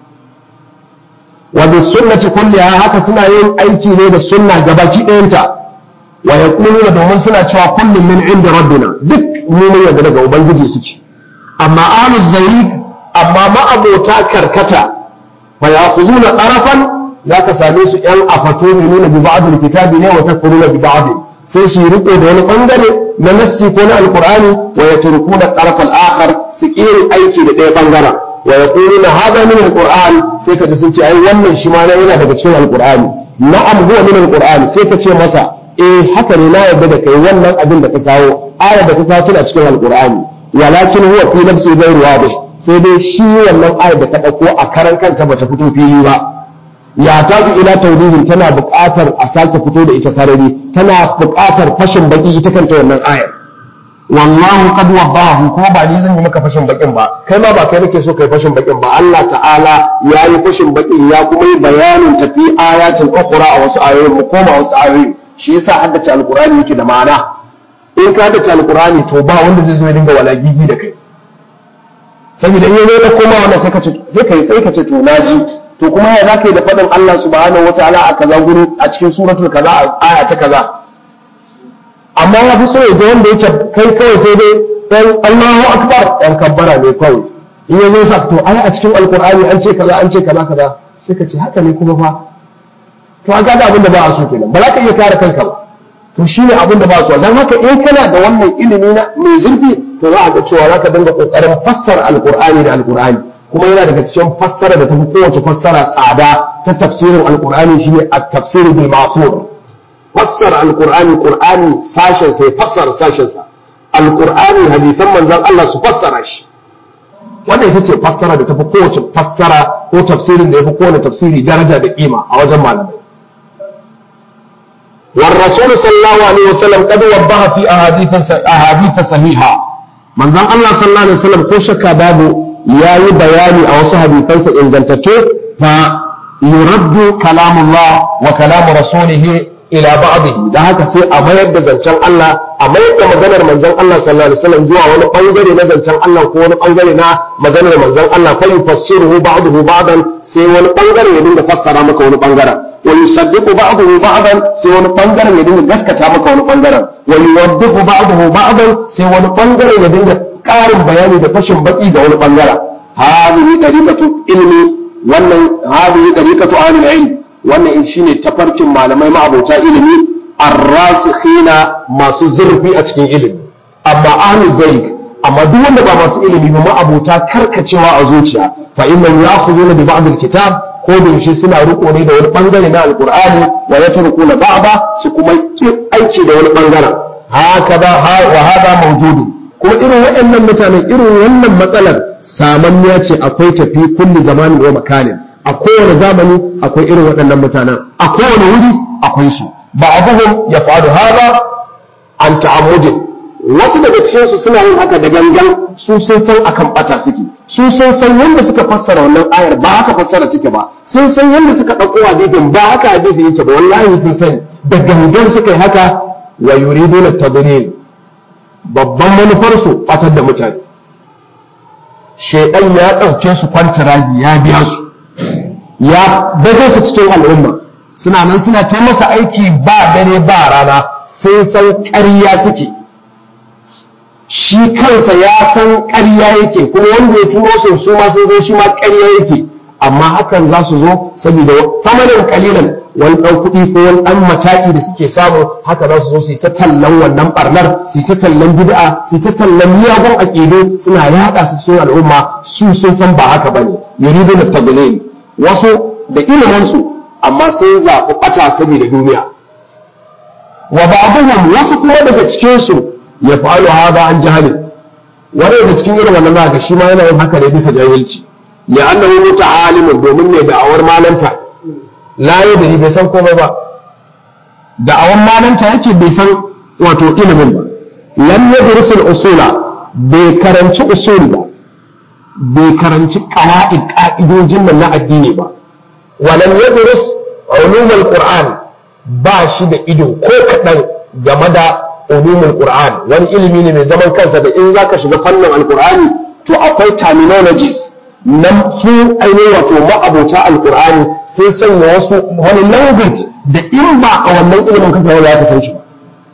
wa bis sunnati kulliha haka suna yin aiki ne da sunna gabaki ɗayanta wa yaquluna domin suna cewa kullum min inda rabbina duk mu mun yarda daga ubangiji suke amma ahluz zayd amma ma'abota karkata fa ya'khuduna tarafan zaka same su yan afato ne nuna bi ba'd kitabi ne wa takfuruna bi ba'd sai su riko da wani bangare na nassi ko na alqur'ani wa yatrukuna taraf al-akhar su kiri aiki da ɗaya bangaren wa yaquluna hada min alqur'an sai ka ji sun ce ai wannan shi ma yana daga cikin alqur'ani na'am huwa min alqur'ani sai ka ce masa eh haka ne na yarda da kai wannan abin da ka kawo aya da ka kawo tana cikin alqur'ani walakin huwa fi nafsi ghayr wadih sai dai shi wannan ayar da ka dauko a karan kanta bata fito fili ba ya tafi ila tawdihin tana buƙatar a sake fito da ita sarari tana buƙatar fashin baki ita kanta wannan ayar wallahu qad wabahu ko ba ni zan yi maka fashin bakin ba kai ma ba kai nake so kai fashin bakin ba Allah ta'ala ya yi fashin bakin ya kuma yi bayanin tafi ayatin ukhra a wasu ayoyin mu koma wasu ayoyin shi yasa haddace alqur'ani yake da ma'ana in ka haddace alqur'ani to ba wanda zai zo ya dinga walagigi da kai saboda in yazo da koma wannan sai ka ce sai kai sai ka ce to naji to kuma ya zaka yi da fadin Allah subhanahu wataala a kaza guri a cikin suratul kaza aya ta kaza amma ya fi so ya ga wanda yake kai kawai sai dai dan Allahu akbar dan kabbara ne kawai in yazo sa to ai a cikin alqur'ani an ce kaza an ce kaza kaza sai ka ce haka ne kuma fa to an gada abin da ba a so kenan ba za ka iya kare kanka ba to shine abin da ba a so dan haka in kana da wannan ilimi na mai zurfi to za a ga cewa za ka dinga kokarin fassara alqur'ani da alqur'ani kuma yana daga cikin fassara da tafi kowace fassara tsada ta tafsirin alqur'ani shine at-tafsir bil ma'thur fassara alqur'ani qur'ani sashen sai fassara sashen sa alqur'ani hadisan manzon Allah su fassara shi wannan ita ce fassara da tafi kowace fassara ko tafsirin da yafi kowane tafsiri daraja da kima a wajen malamai والرسول صلى الله عليه وسلم قد وضح في أحاديث أحاديث صحيحة من ذا الله صلى الله عليه وسلم كل شك بابه يا بياني أو حديثا إن جنتته فيرد كلام الله وكلام رسوله ila ba'dihi da haka sai a mayar da zancen Allah a mayar da maganar manzon Allah sallallahu alaihi wasallam zuwa wani bangare na zancen Allah ko wani bangare na maganar manzon Allah fa yufassiruhu ba'dahu ba'dan sai wani bangare ya dinga fassara maka wani bangaren wa yusaddiqu ba'dahu ba'dan sai wani bangaren ya dinga gaskata maka wani bangaren wa yuwaddiqu ba'dahu ba'dan sai wani bangaren ya dinga karin bayani da fashin baki ga wani bangaren hadhihi dariqatu ilmi wannan hadhihi dariqatu ahlul ilm wannan shine tafarkin malamai ma'abota ilimi arrasikhina masu zurfi a cikin ilimi amma ahlu zaik amma duk wanda ba masu ilimi ba ma'abota karkacewa a zuciya fa innan ya'khuduna bi ba'd alkitab ko da yaushe suna riko ne da wani bangare na alqur'ani wa yatrukuna ba'da su kuma aiki da wani bangaren haka ba wa hada mawjudu kuma irin waɗannan mutanen irin wannan matsalar samanniya ce akwai tafi kulli zamanin wa makanin a kowane zamani akwai irin waɗannan mutanen a kowane wuri akwai su ba abuhum ya faru haza an ta'amudin wasu daga cikin su suna yin haka da gangan su sun san akan bata suke su sun san yadda suka fassara wannan ayar ba haka fassara take ba sun san yadda suka ɗauko hadisin ba haka hadisi yake ba wallahi sun sani da gangan suka yi haka wa yuriduna tadlil babban manufar su fatar da mutane shedan ya ɗauke su kwantiragi ya biya su ya baje su cikin al'umma suna nan suna ta masa aiki ba dare ba rana sai san ƙarya suke shi kansa ya san ƙarya yake kuma wanda ya tuno su su ma sun san shi ma ƙarya yake amma hakan za su zo saboda tamanin kalilan wani ɗan kuɗi ko wani ɗan mataki da suke samu haka za su zo su yi ta tallan wannan ɓarnar su yi ta tallan bid'a su yi ta tallan miyagun aƙidu suna yaɗa su cikin al'umma su sun san ba haka bane yuridu na taglil wasu da iliminsu amma sun zaɓi ɓata saboda duniya wa ba'dhum wasu kuma daga cikin su ya fa'alu hada an jahali wani daga cikin irin wannan zaka shi ma yana yin haka ne bisa jahilci li'annahu muta'alimun domin ne da'awar malanta la yadri bai san komai ba da'awar malanta yake bai san wato ilimin ba lam yadrusul usula bai karanci usul ba bai karanci qawaid ka'idojin nan na addini ba walam yadrus ulumul qur'an ba shi da ido ko kadan game da ulumul qur'an wani ilimi ne mai zaman kansa da in zaka shiga fannin alqur'ani to akwai terminologies nan su ainihin wato ma'abota alqur'ani sai sanya wasu wani language da in ba a wannan ilimin kake wani ya ka san shi ba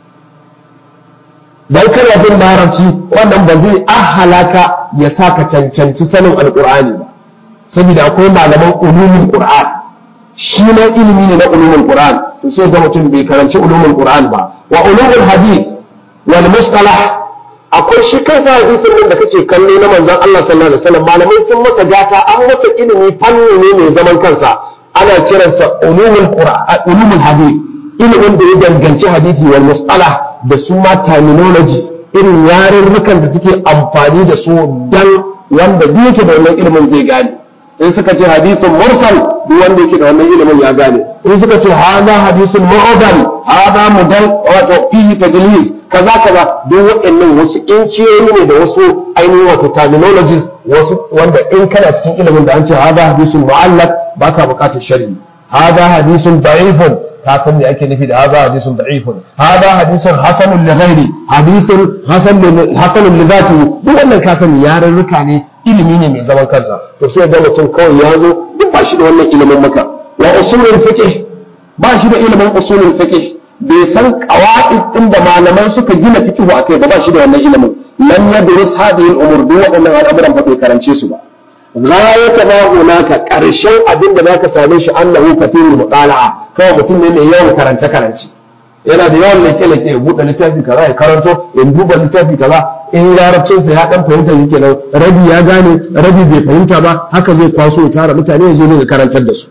dan kana jin larabci wannan ba zai ahalaka ya sa ka cancanci sanin alqur'ani ba saboda akwai malaman ulumul qur'an shi ma ilimi ne na ulumul qur'an to sai ga mutum bai karanci ulumul qur'an ba wa ulumul hadith wal mustalah akwai shi kansa hadisin nan da kake kallo na manzon Allah sallallahu alaihi wasallam malamai sun masa gata an masa ilimi fanni ne mai zaman kansa ana kiransa ulumul qur'an ulumul hadith ilimin da ya danganci hadisi wal mustalah da su ma terminologies irin yarurrukan da suke amfani da su dan wanda duk yake da wannan ilimin zai gane in suka ce hadisin mursal duk wanda yake da wannan ilimin ya gane in suka ce hada hadisin mu'adal hada mudal wato fihi tadlis kaza kaza duk waɗannan wasu inciyoyi ne da wasu ainihin wato terminologies wasu wanda in kana cikin ilimin da an ce hada hadisin mu'allaq baka buƙatar sharhi hada hadisin da'ifun ka san me ake nufi da hada hadisin da'ifun hada hadisin hasanun li ghairi hadisin hasan hasanun li zati duk wannan ka sani yarurruka ne ilimi ne mai zaman kansa to sai ga mutum kawai ya zo duk ba shi da wannan ilimin maka wa usulul fiqh ba shi da ilimin usulul fiqh bai san qawaid din da malaman suka gina fiqh akai ba ba shi da wannan ilimin lam yadrus hadhihi al-umur duk waɗannan al'amuran ba bai karance su ba ghayata ma hunaka karshen abin da zaka same shi annahu kathirul mutala'a kawai mutum ne mai yawan karance karance yana da yawan leke leke ya buɗe littafi kaza ya karanto ya duba littafi kaza in larabcinsa ya dan fahimta yake nan rabi ya gane rabi bai fahimta ba haka zai kwaso ya tara mutane ya zo ne ya karantar da su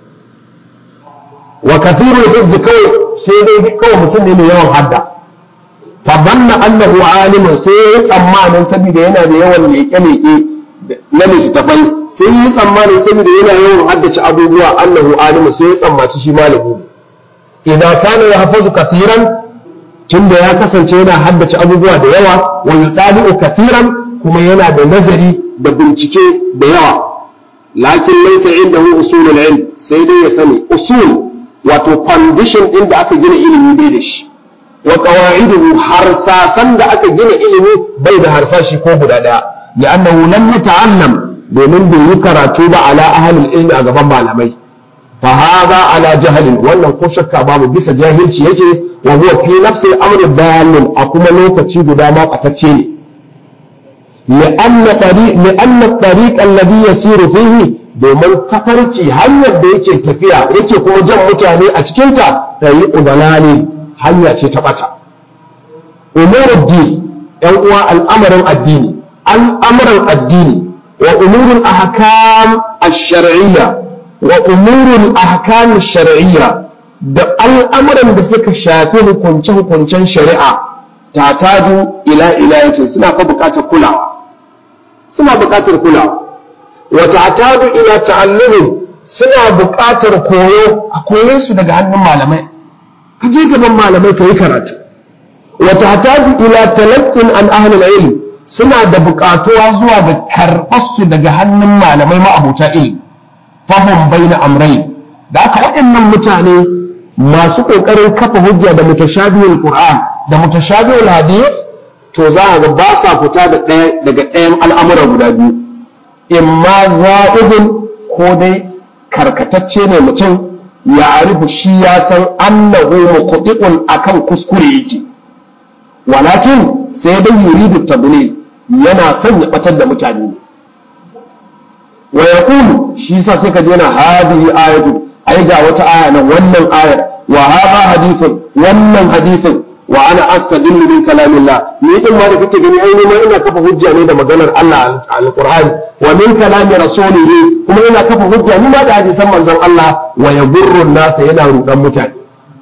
wa kathirul hizz kawai sai dai kawai mutum ne mai yawan hadda fa banna annahu alimun sai ya tsammanin saboda yana da yawan leke leke na littafai sai yi tsammanin saboda yana yawan haddace abubuwa annahu alimun sai ya tsammaci shi malami ne idan kana ya hafazu kathiran tunda ya kasance yana haddace abubuwa da yawa wa yutali'u kathiran kuma yana da nazari da bincike da yawa lakin laysa indahu usulul ilm sai dai ya sani usul wato foundation din da aka gina ilimi bai da shi wa qawaiduhu harsasan da aka gina ilimi bai da harsashi ko guda daya li'annahu lam yata'allam domin bai yi karatu ba ala ahlul ilmi a gaban malamai فهذا على جهل wannan ko shakka babu bisa jahilci yake wa huwa fi nafsi al-amr dalil akuma lokaci guda ma katacce ne li'anna tariq li'anna tariq alladhi yasiru fihi domin tafarki hanyar da yake tafiya yake kuma jan mutane a cikin ta tariqu dalali hanya ce ta bata umuruddin yan uwa al'amarin addini al'amuran addini wa umurul ahkam ash-shar'iyyah wa umurul ahkam shar'iyya da al'amuran da suka shafi hukunce-hukuncen shari'a ta taju ila ilayatin suna fa buƙatar kulawa suna buƙatar kulawa wa ta taju ila ta'allumin suna buƙatar koyo a koye su daga hannun malamai ka je gaban malamai ka yi karatu wa ta taju ila talaqqin an ahlul ilm suna da buƙatuwa zuwa ga karɓar su daga hannun malamai ma'abuta ilmi fahim bai na amrai da aka waɗannan mutane masu ƙoƙarin kafa hujja da mutashabihul qur'an da mutashabihul hadith to za a ga ba sa fita da ɗaya daga ɗayan al'amura guda biyu imma za'ibun ko dai karkatacce ne mutum ya arifu shi ya san annahu muqti'un akan kuskure yake walakin sai dai yuridu tabni yana son ya batar da mutane ne wa yaqulu shi yasa sai ka je na hadihi ayatu ai ga wata aya nan wannan ayar wa hadha hadithun wannan hadithin wa ana astadillu min kalamillah ni din ma da kake gani ai ne ma ina kafa hujja ne da maganar Allah alqur'ani wa min kalami rasulihi kuma ina kafa hujja ni ma da hadisan manzon Allah wa yaburru nasa yana rudan mutane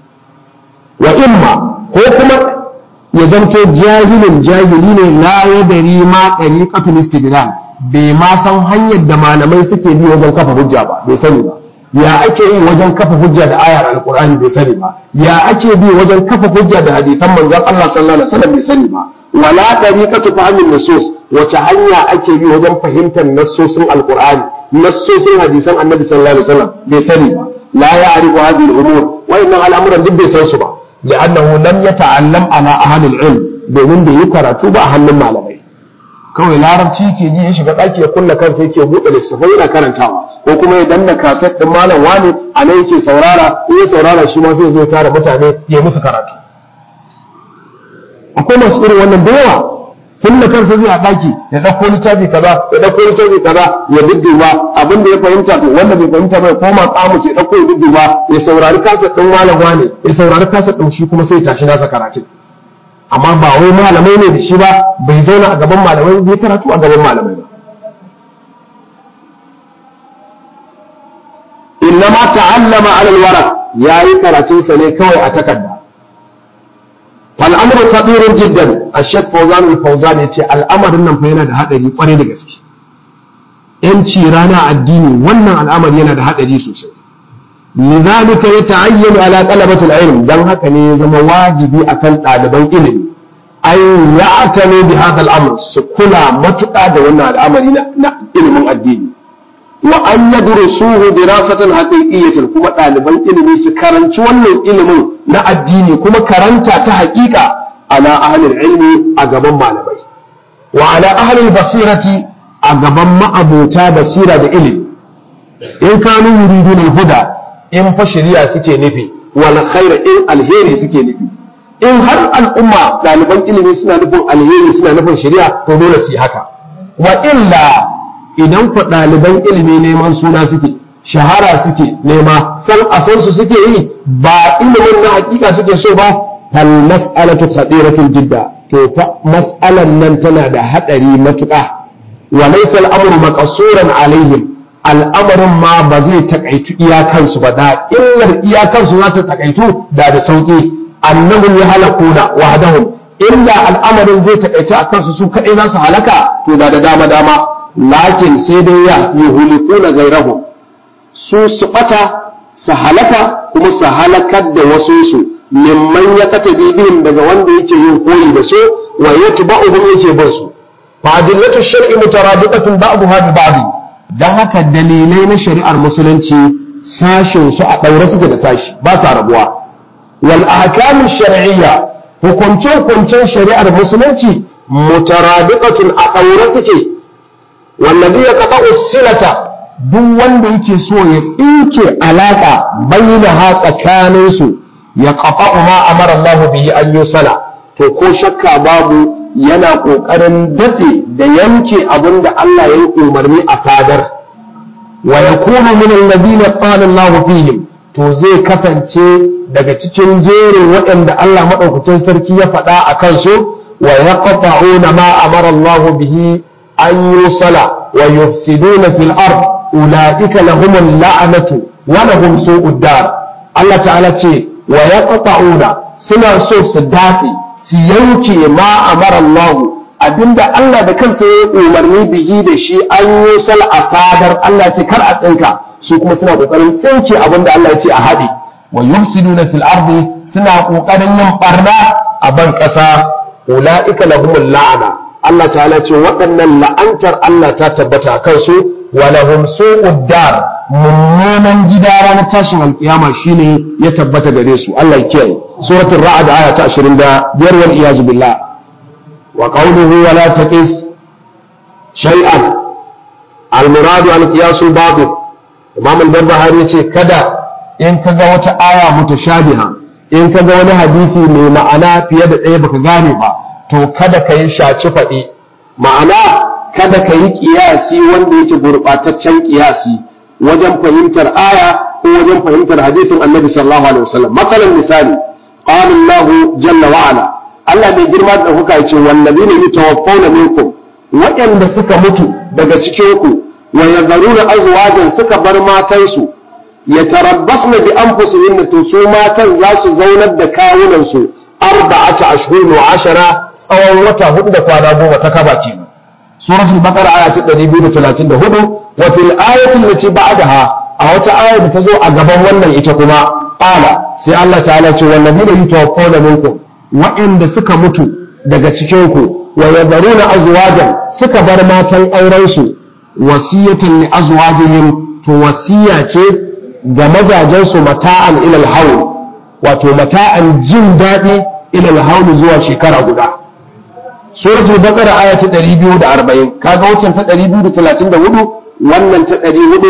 wa imma ko kuma ya zanto jahilin jahili ne la yadari ma tariqatul istidlal bai ma san hanyar da malamai suke bi wajen kafa hujja ba bai sani ba ya ake yi wajen kafa hujja da ayar alqur'ani bai sani ba ya ake bi wajen kafa hujja da hadisan manzon Allah sallallahu alaihi wasallam bai sani ba wala tariqatu fahmin nusus wace hanya ake bi wajen fahimtar nassosin alqur'ani nassosin hadisan annabi sallallahu alaihi wasallam bai sani ba la ya'rifu hadhihi al-umur wa inna al'amuran duk bai san su ba li'annahu lam yata'allam ala ahli al-ilm domin bai yi karatu ba a hannun malamai kawai larabci ke ji ya shiga ɗaki ya kulla kansa yake buɗe littattafai yana karantawa ko kuma ya danna kaset ɗin malam wani a nan yake saurara in ya saurara shi ma sai zo tara mutane ya musu karatu akwai masu irin wannan da yawa kulla kansa zai a ɗaki ya ɗauko littafi kaza ya ɗauko littafi kaza ya dudduba abin da ya fahimta to wanda bai fahimta bai koma kamus ya ɗauko ya dudduba ya saurari kaset ɗin malam wani ya saurari kaset ɗin shi kuma sai ya tashi nasa karatun amma ba wai malamai ne da shi ba bai zauna a gaban malamai bai karatu a gaban malamai ba innama ta'allama ala alwaraq yayi karatun sa ne kawai a takarda fal amru khatirun jiddan ash-shaykh fawzan al-fawzan yace al'amarin nan fa yana da hadari kware da gaske yanci rana addini wannan al'amari yana da hadari sosai لذلك يتعين على طلبة العلم دم هكا زما واجبي أكن طالبان علم أن يعتنوا بهذا الأمر سكلا متقى دون الأمر علم الدين وأن يدرسوه دراسة حقيقية كما طالبان علم سكرن wannan ilimin na addini kuma karanta ta haƙiƙa ala ahli ilmi a gaban malamai wa ala ahli basirati a gaban ma'abota basira da ilimi in kanu yuridun al-huda in fa shari'a suke nufi wal khaira in alheri suke nufi in har al'umma ɗaliban ilimi suna nufin alheri suna nufin shari'a to dole su yi haka wa illa idan ku ɗaliban ilimi neman suna suke shahara suke nema san a san su suke yi ba ilimin na hakika suke so ba fal mas'alatu khadiratul jidda to fa mas'alan nan tana da hadari matuƙa wa laysa al-amru maqsuran alaihim al'amarin ma ba zai takaitu iyakansu ba da illar iyakansu za ta takaitu da da sauƙi annahum ya halakuna wahdahum illa al'amarin zai takaitu a kansu su kaɗai za su halaka to da da dama dama lakin sai dai ya yuhulikuna gairahum su su ɓata su halaka kuma su halakar da wasu su mimman ya kata bibihim daga wanda yake yin koyi da su wa yatba'uhum yake bin su fa adillatu shar'i mutarabiqatun ba'daha bi ba'd don haka dalilai na shari'ar musulunci sashin su a ɗaure suke da sashi ba sa rabuwa wal ahkamu shar'iyya hukunce hukuncen shari'ar musulunci mutarabiqatun a ɗaure suke wallazi ya kafa usilata duk wanda yake so ya tsinke alaka bainaha tsakanin su ya kafa ma amara Allah bihi an yusala to ko shakka babu yana ƙoƙarin datse da yanke abin da Allah ya yi umarni a sadar wa ya kuma min alladhina qala Allah fihim to zai kasance daga cikin jerin waɗanda Allah madaukakin sarki ya faɗa a kansu wa yaqta'una ma amara Allah bihi an yusala wa yufsiduna fil ard ulaika lahum la'natu wa lahum su'ud dar Allah ta'ala ce wa yaqta'una suna so su datse su yanke ma amara Allah abinda Allah da kansa ya umarni bihi da shi an yi sal asadar Allah ce kar a tsinka su kuma suna kokarin tsinke abinda Allah ya ce a haɗe wa yufsiduna fil ardi suna kokarin yin barna a ban ƙasa ulaika lahumul la'ana Allah ta'ala ce waɗannan la'antar Allah ta tabbata a kansu wa lahum su'ud dar mummunan gida ranar tashin alkiyama shine ya tabbata gare su Allah ya kiyaye suratul ra'd aya ta 25 wal iyaz billah wa qawluhu wa la taqis shay'an al murad al qiyas al batil imam al barbahari yace kada in kaga wata aya mutashabiha in kaga wani hadisi mai ma'ana fiye da ɗaya baka gane ba to kada ka yi shaci faɗi ma'ana kada ka yi kiyasi wanda yake gurɓataccen kiyasi wajen fahimtar aya ko wajen fahimtar hadisin annabi sallallahu alaihi wasallam masalan misali qala Allah jalla wa ala Allah mai girma da kuka yace wallazina yatawaffawna minkum waɗanda suka mutu daga cikin ku wa yazaruna azwajan suka bar matansu yatarabbasna bi anfusihinna to su matan za su zaunar da kawunan su arba'ata ashhurun wa ashara tsawon wata hudu da kwana goma ta kaba kenan suratul baqara aya ta 234 wa fil ayati allati ba'daha a wata aya da ta zo a gaban wannan ita kuma qala sai Allah ta'ala ce wallazina yutawaffawna minkum wa'inda suka mutu daga cikin ku wa yadharuna azwajan suka bar matan auren su wasiyatan li azwajihim to wasiya ce ga mazajen su mata'an ilal hawl wato mata'an jin daɗi ilal hawl zuwa shekara guda suratul baqara aya ta 240 kaga wancan ta 234 wannan ta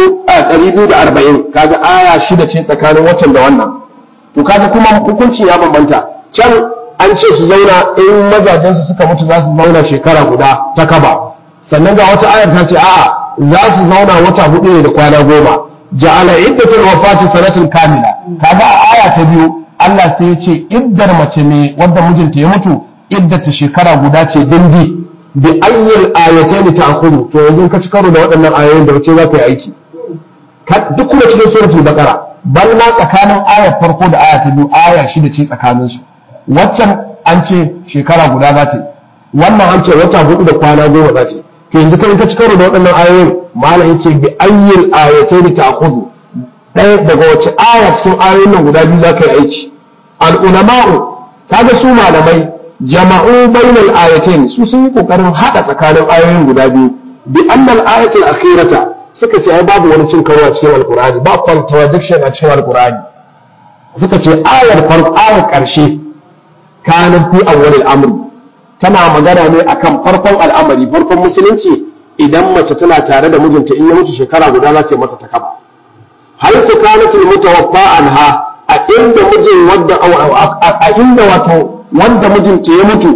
240 kaga aya shida ce tsakanin wancan da wannan to kaga kuma hukunci ya bambanta can an ce su zauna in mazajen su suka mutu za su zauna shekara guda ta kaba sannan ga wata ayar ta ce a'a za su zauna wata hudu ne da kwana goma ja'ala iddatul wafati sanatin kamila kaga a aya ta biyu Allah sai ya ce iddar mace ne wadda mijinta ya mutu iddata shekara guda ce dindi bi ayyul ayatayn ta'khudhu to yanzu ka ci karo da waɗannan ayoyin da wace za ka yi aiki duk kuma cikin suratul baqara bal ma tsakanin ayar farko da aya ta biyu aya shida ce tsakanin su waccan an ce shekara guda za ta wannan an ce wata hudu da kwana goma za ta to yanzu kai ka ci karo da waɗannan ayoyin malam yace bi ayyul ayatayn ta'khudhu ɗaya daga wace aya cikin ayoyin nan guda biyu za ka yi aiki al ulama'u kaga su malamai jama'u bainal ayatain su sun yi kokarin hada tsakanin ayoyin guda biyu bi annal ayatul akhirata suka ce ai babu wani cin karo a cikin alqur'ani ba contradiction a cikin alqur'ani suka ce ayar farko ayar karshe kanat fi awwalil amr tana magana ne akan farkon al'amari farkon musulunci idan mace tana tare da mijinta in ya mutu shekara guda za ta masa takaba hal kanatul mutawaffa anha a inda mijin wadda a inda wato wanda mijinta ya mutu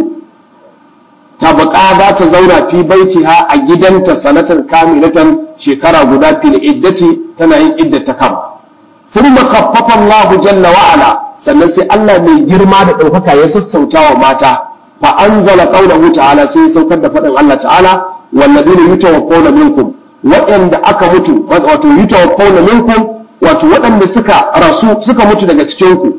ta baka za ta zauna fi baitiha a gidanta sanatan kamilatan shekara guda fil iddati tana yin iddata kama thumma khaffafa Allah jalla wa ala sannan sai Allah mai girma da ɗaukaka ya sassauta wa mata fa anzala qawlahu ta'ala sai saukar da faɗin Allah ta'ala walladina yutawaffawna minkum waɗanda aka mutu wato yutawaffawna minkum wato waɗanda suka rasu suka mutu daga cikin ku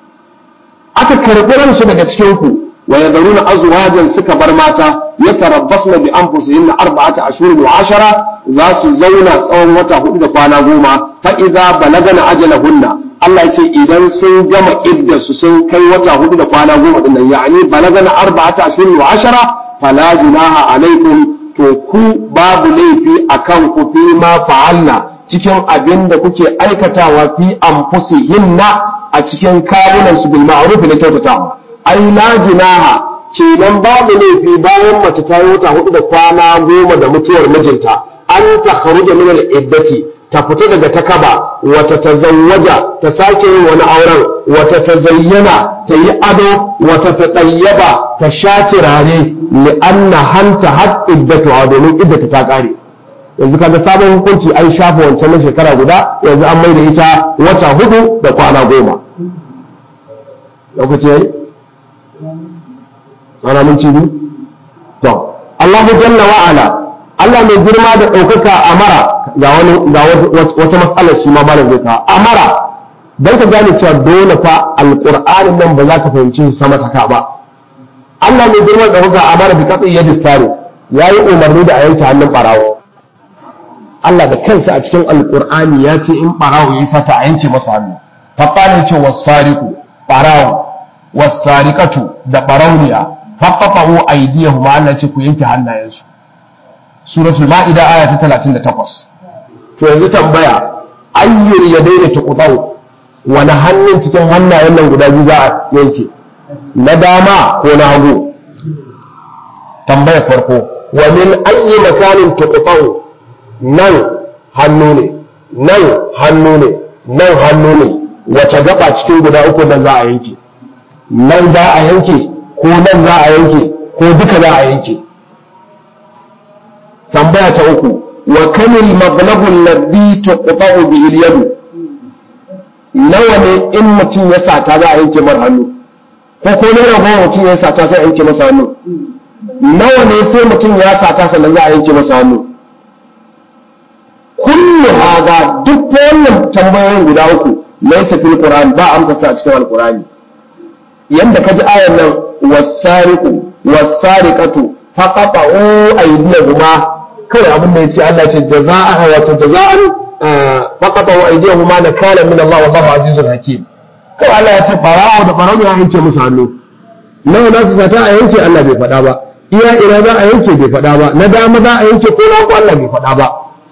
aka karɓi ransu daga cikin ku wa yadruna azwajan suka bar mata yatarabbasna bi anfusihinna arba'ata ashhurin wa ashara za su zauna tsawon wata hudu da kwana goma fa idza balagana ajalahunna Allah ya ce idan sun gama idda su sun kai wata hudu da kwana goma din nan yani balagana arba'ata ashhurin wa ashara fala junaha alaikum to ku babu laifi akan ku fi ma fa'alna cikin abin da kuke aikatawa fi anfusihinna a cikin kawunan su bil ma'ruf na kyautatawa ai la junaha kenan babu laifi bayan mace ta yi wata hudu da kwana goma da mutuwar mijinta an ta kharuja min al iddati ta fita daga takaba wata tazawwaja ta sake yin wani auren wata ta zayyana ta yi ado wata ta ɗayyaba ta sha turare li anna hanta had iddatu domin iddata ta kare yanzu kaga sabon hukunci an shafa wancan na shekara guda yanzu an maida ita wata hudu da kwana goma lokaci yayi tsara mun ci to Allahu jalla wa ala Allah mai girma da ɗaukaka amara ga wani ga wata matsalar shi ma ba zai kawo amara dan ka gane cewa dole fa alqur'anin nan ba za ka fahimci sama ta ba Allah mai girma da ɗaukaka amara bi katsi yadi sare yayi umarni da a yanke hannun barawo Allah da kansa a cikin alqur'ani ya ce in barawo ya sata a yanke masa hannu faɓa ce wasariku barawo wasariqatu da barauniya faqafu aydiyahum Allah ce ku yanke hannayensu suratul ma'ida aya ta 38 to yanzu tambaya ayyur yadaina tuqtau wani hannun cikin hannayen nan guda biyu za a yanke na dama ko na hagu tambaya farko wa min ayyi makanin tuqtau nan hannu ne nan hannu ne nan hannu ne wace gaba cikin guda uku da za a yanke nan za a yanke ko nan za a yanke ko duka za a yanke tambaya ta uku wa kamil maglabul ladhi tuqta'u bihi al-yad nawa ne in mutum ya sata za a yanke mar hannu ko ko ne rago mutum ya sata sai a yanke masa hannu nawa ne sai mutum ya sata sannan za a yanke masa hannu kullu hada duk wannan tambayoyin guda uku laysa fil qur'an ba amsa sa a cikin alqur'ani yanda kaji ayar nan wasariqu wasariqatu faqata'u aydiyahuma kawai abin da yace Allah ce jaza'a wato jaza'an faqata'u aydiyahuma nakala min Allah wallahu azizun hakim kawai Allah ya ce farawo da farawo ya yanke musu hannu nawa za su sata a yanke Allah bai faɗa ba iya ina za a yanke bai faɗa ba na dama za a yanke ko na Allah bai faɗa ba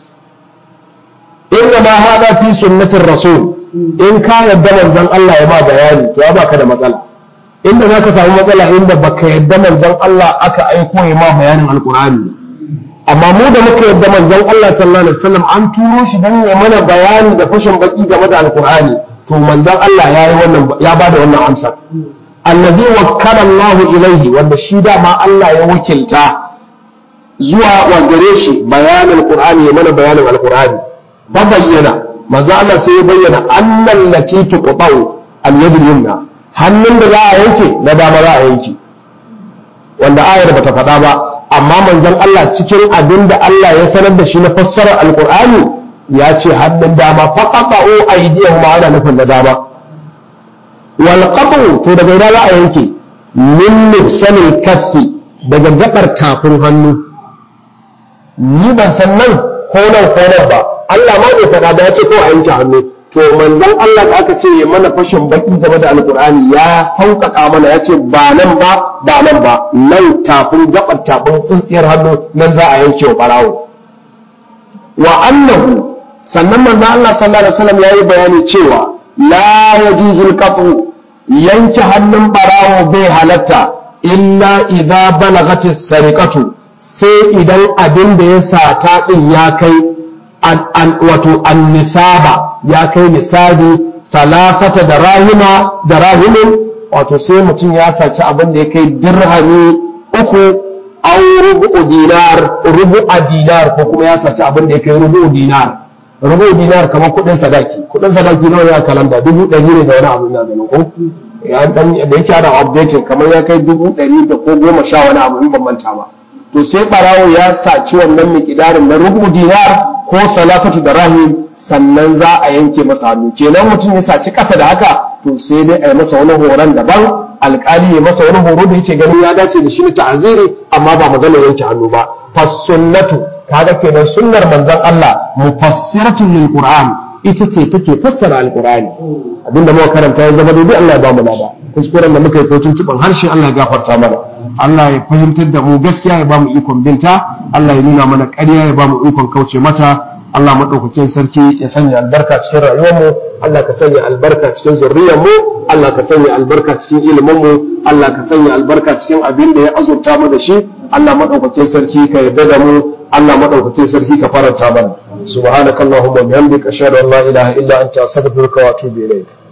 inna ma hada fi sunnatir rasul in ka yadda manzon Allah ya ba bayani to ya baka da matsala inda zaka samu matsala inda baka yadda manzon Allah aka aiko ya ma bayanin alqur'ani amma mu da muka yadda manzon Allah sallallahu alaihi wasallam an turo shi dan ya mana bayani da fashin baki game da alqur'ani to manzon Allah ya yi wannan ya bada wannan amsa allazi wakkala Allah ilaihi wanda shi dama Allah ya wakilta zuwa wa gare shi bayanin alqur'ani ya mana bayanin alqur'ani ba bayyana manzo Allah sai ya bayyana annal lati tuqtau al-yad yumna hannun da za a yanke na dama za a yanke wanda ayar bata faɗa ba amma manzon Allah cikin abin da Allah ya sanar da shi na fassarar alqur'ani ya ce hannun dama faqatu aydiyahum ana nufin da dama wal qatu to daga ina za a yanke min nufsanil kaffi daga gabar tafin hannu ni ban san nan ko nan ko nan ba Allah ma bai faɗa da ya ce ko a yanke hannu to manzon Allah da aka ce ya mana fashin baki game da alkur'ani ya sauƙaƙa mana ya ce ba nan ba ba nan ba nan tafin gabar tafin tsintsiyar hannu nan za a yanke wa ɓarawo wa annahu sannan manzon Allah sallallahu alaihi wasallam yayi bayani cewa la yajuzul qat'u yanke hannun ɓarawo bai halatta illa idza balagatis sariqatu sai idan abin da ya sata din ya kai wato annisaba ya kai nisabi talafata da rahima da rahimin wato sai mutum ya saci abin da ya kai dirhami uku au rubu dinar rubu a dinar ko kuma ya saci abin da ya kai rubu dinar rubu dinar kamar kudin sadaki kudin sadaki nawa ya kalanda dubu ɗari ne da wani abu na ganin ko ya dan da yake ana updating kamar ya kai dubu ɗari da ko goma sha wani abu in ban manta ba to sai barawo ya saci wannan mikidarin na rubu dinar ko salafatu da rahim sannan za a yanke masa hannu kenan mutum ya saci kasa da haka to sai dai a yi masa wani horon daban alkali ya masa wani horo da yake ganin ya dace da shi ne ta'aziri amma ba magana yanke hannu ba fasunnatu kaga kenan sunnar manzon Allah mufassiratun lil qur'an ita ce take fassara alqur'ani abinda muka karanta ya zama daidai Allah ya ba mu lada kuskuren da muka yi ko tuntuban harshe Allah ya gafarta mana Allah ya fahimtar da mu gaskiya ya ba mu ikon binta Allah ya nuna mana ƙarya ya ba mu ikon kauce mata Allah maɗaukakin sarki ya sanya albarka cikin rayuwarmu Allah ka sanya albarka cikin zurriyarmu Allah ka sanya albarka cikin iliminmu Allah ka sanya albarka cikin abin da ya azurta mu da shi Allah maɗaukakin sarki ka yarda da mu Allah maɗaukakin sarki ka faranta mana subhanakallahumma wa bihamdika ashhadu an la ilaha illa anta astaghfiruka wa atubu ilayk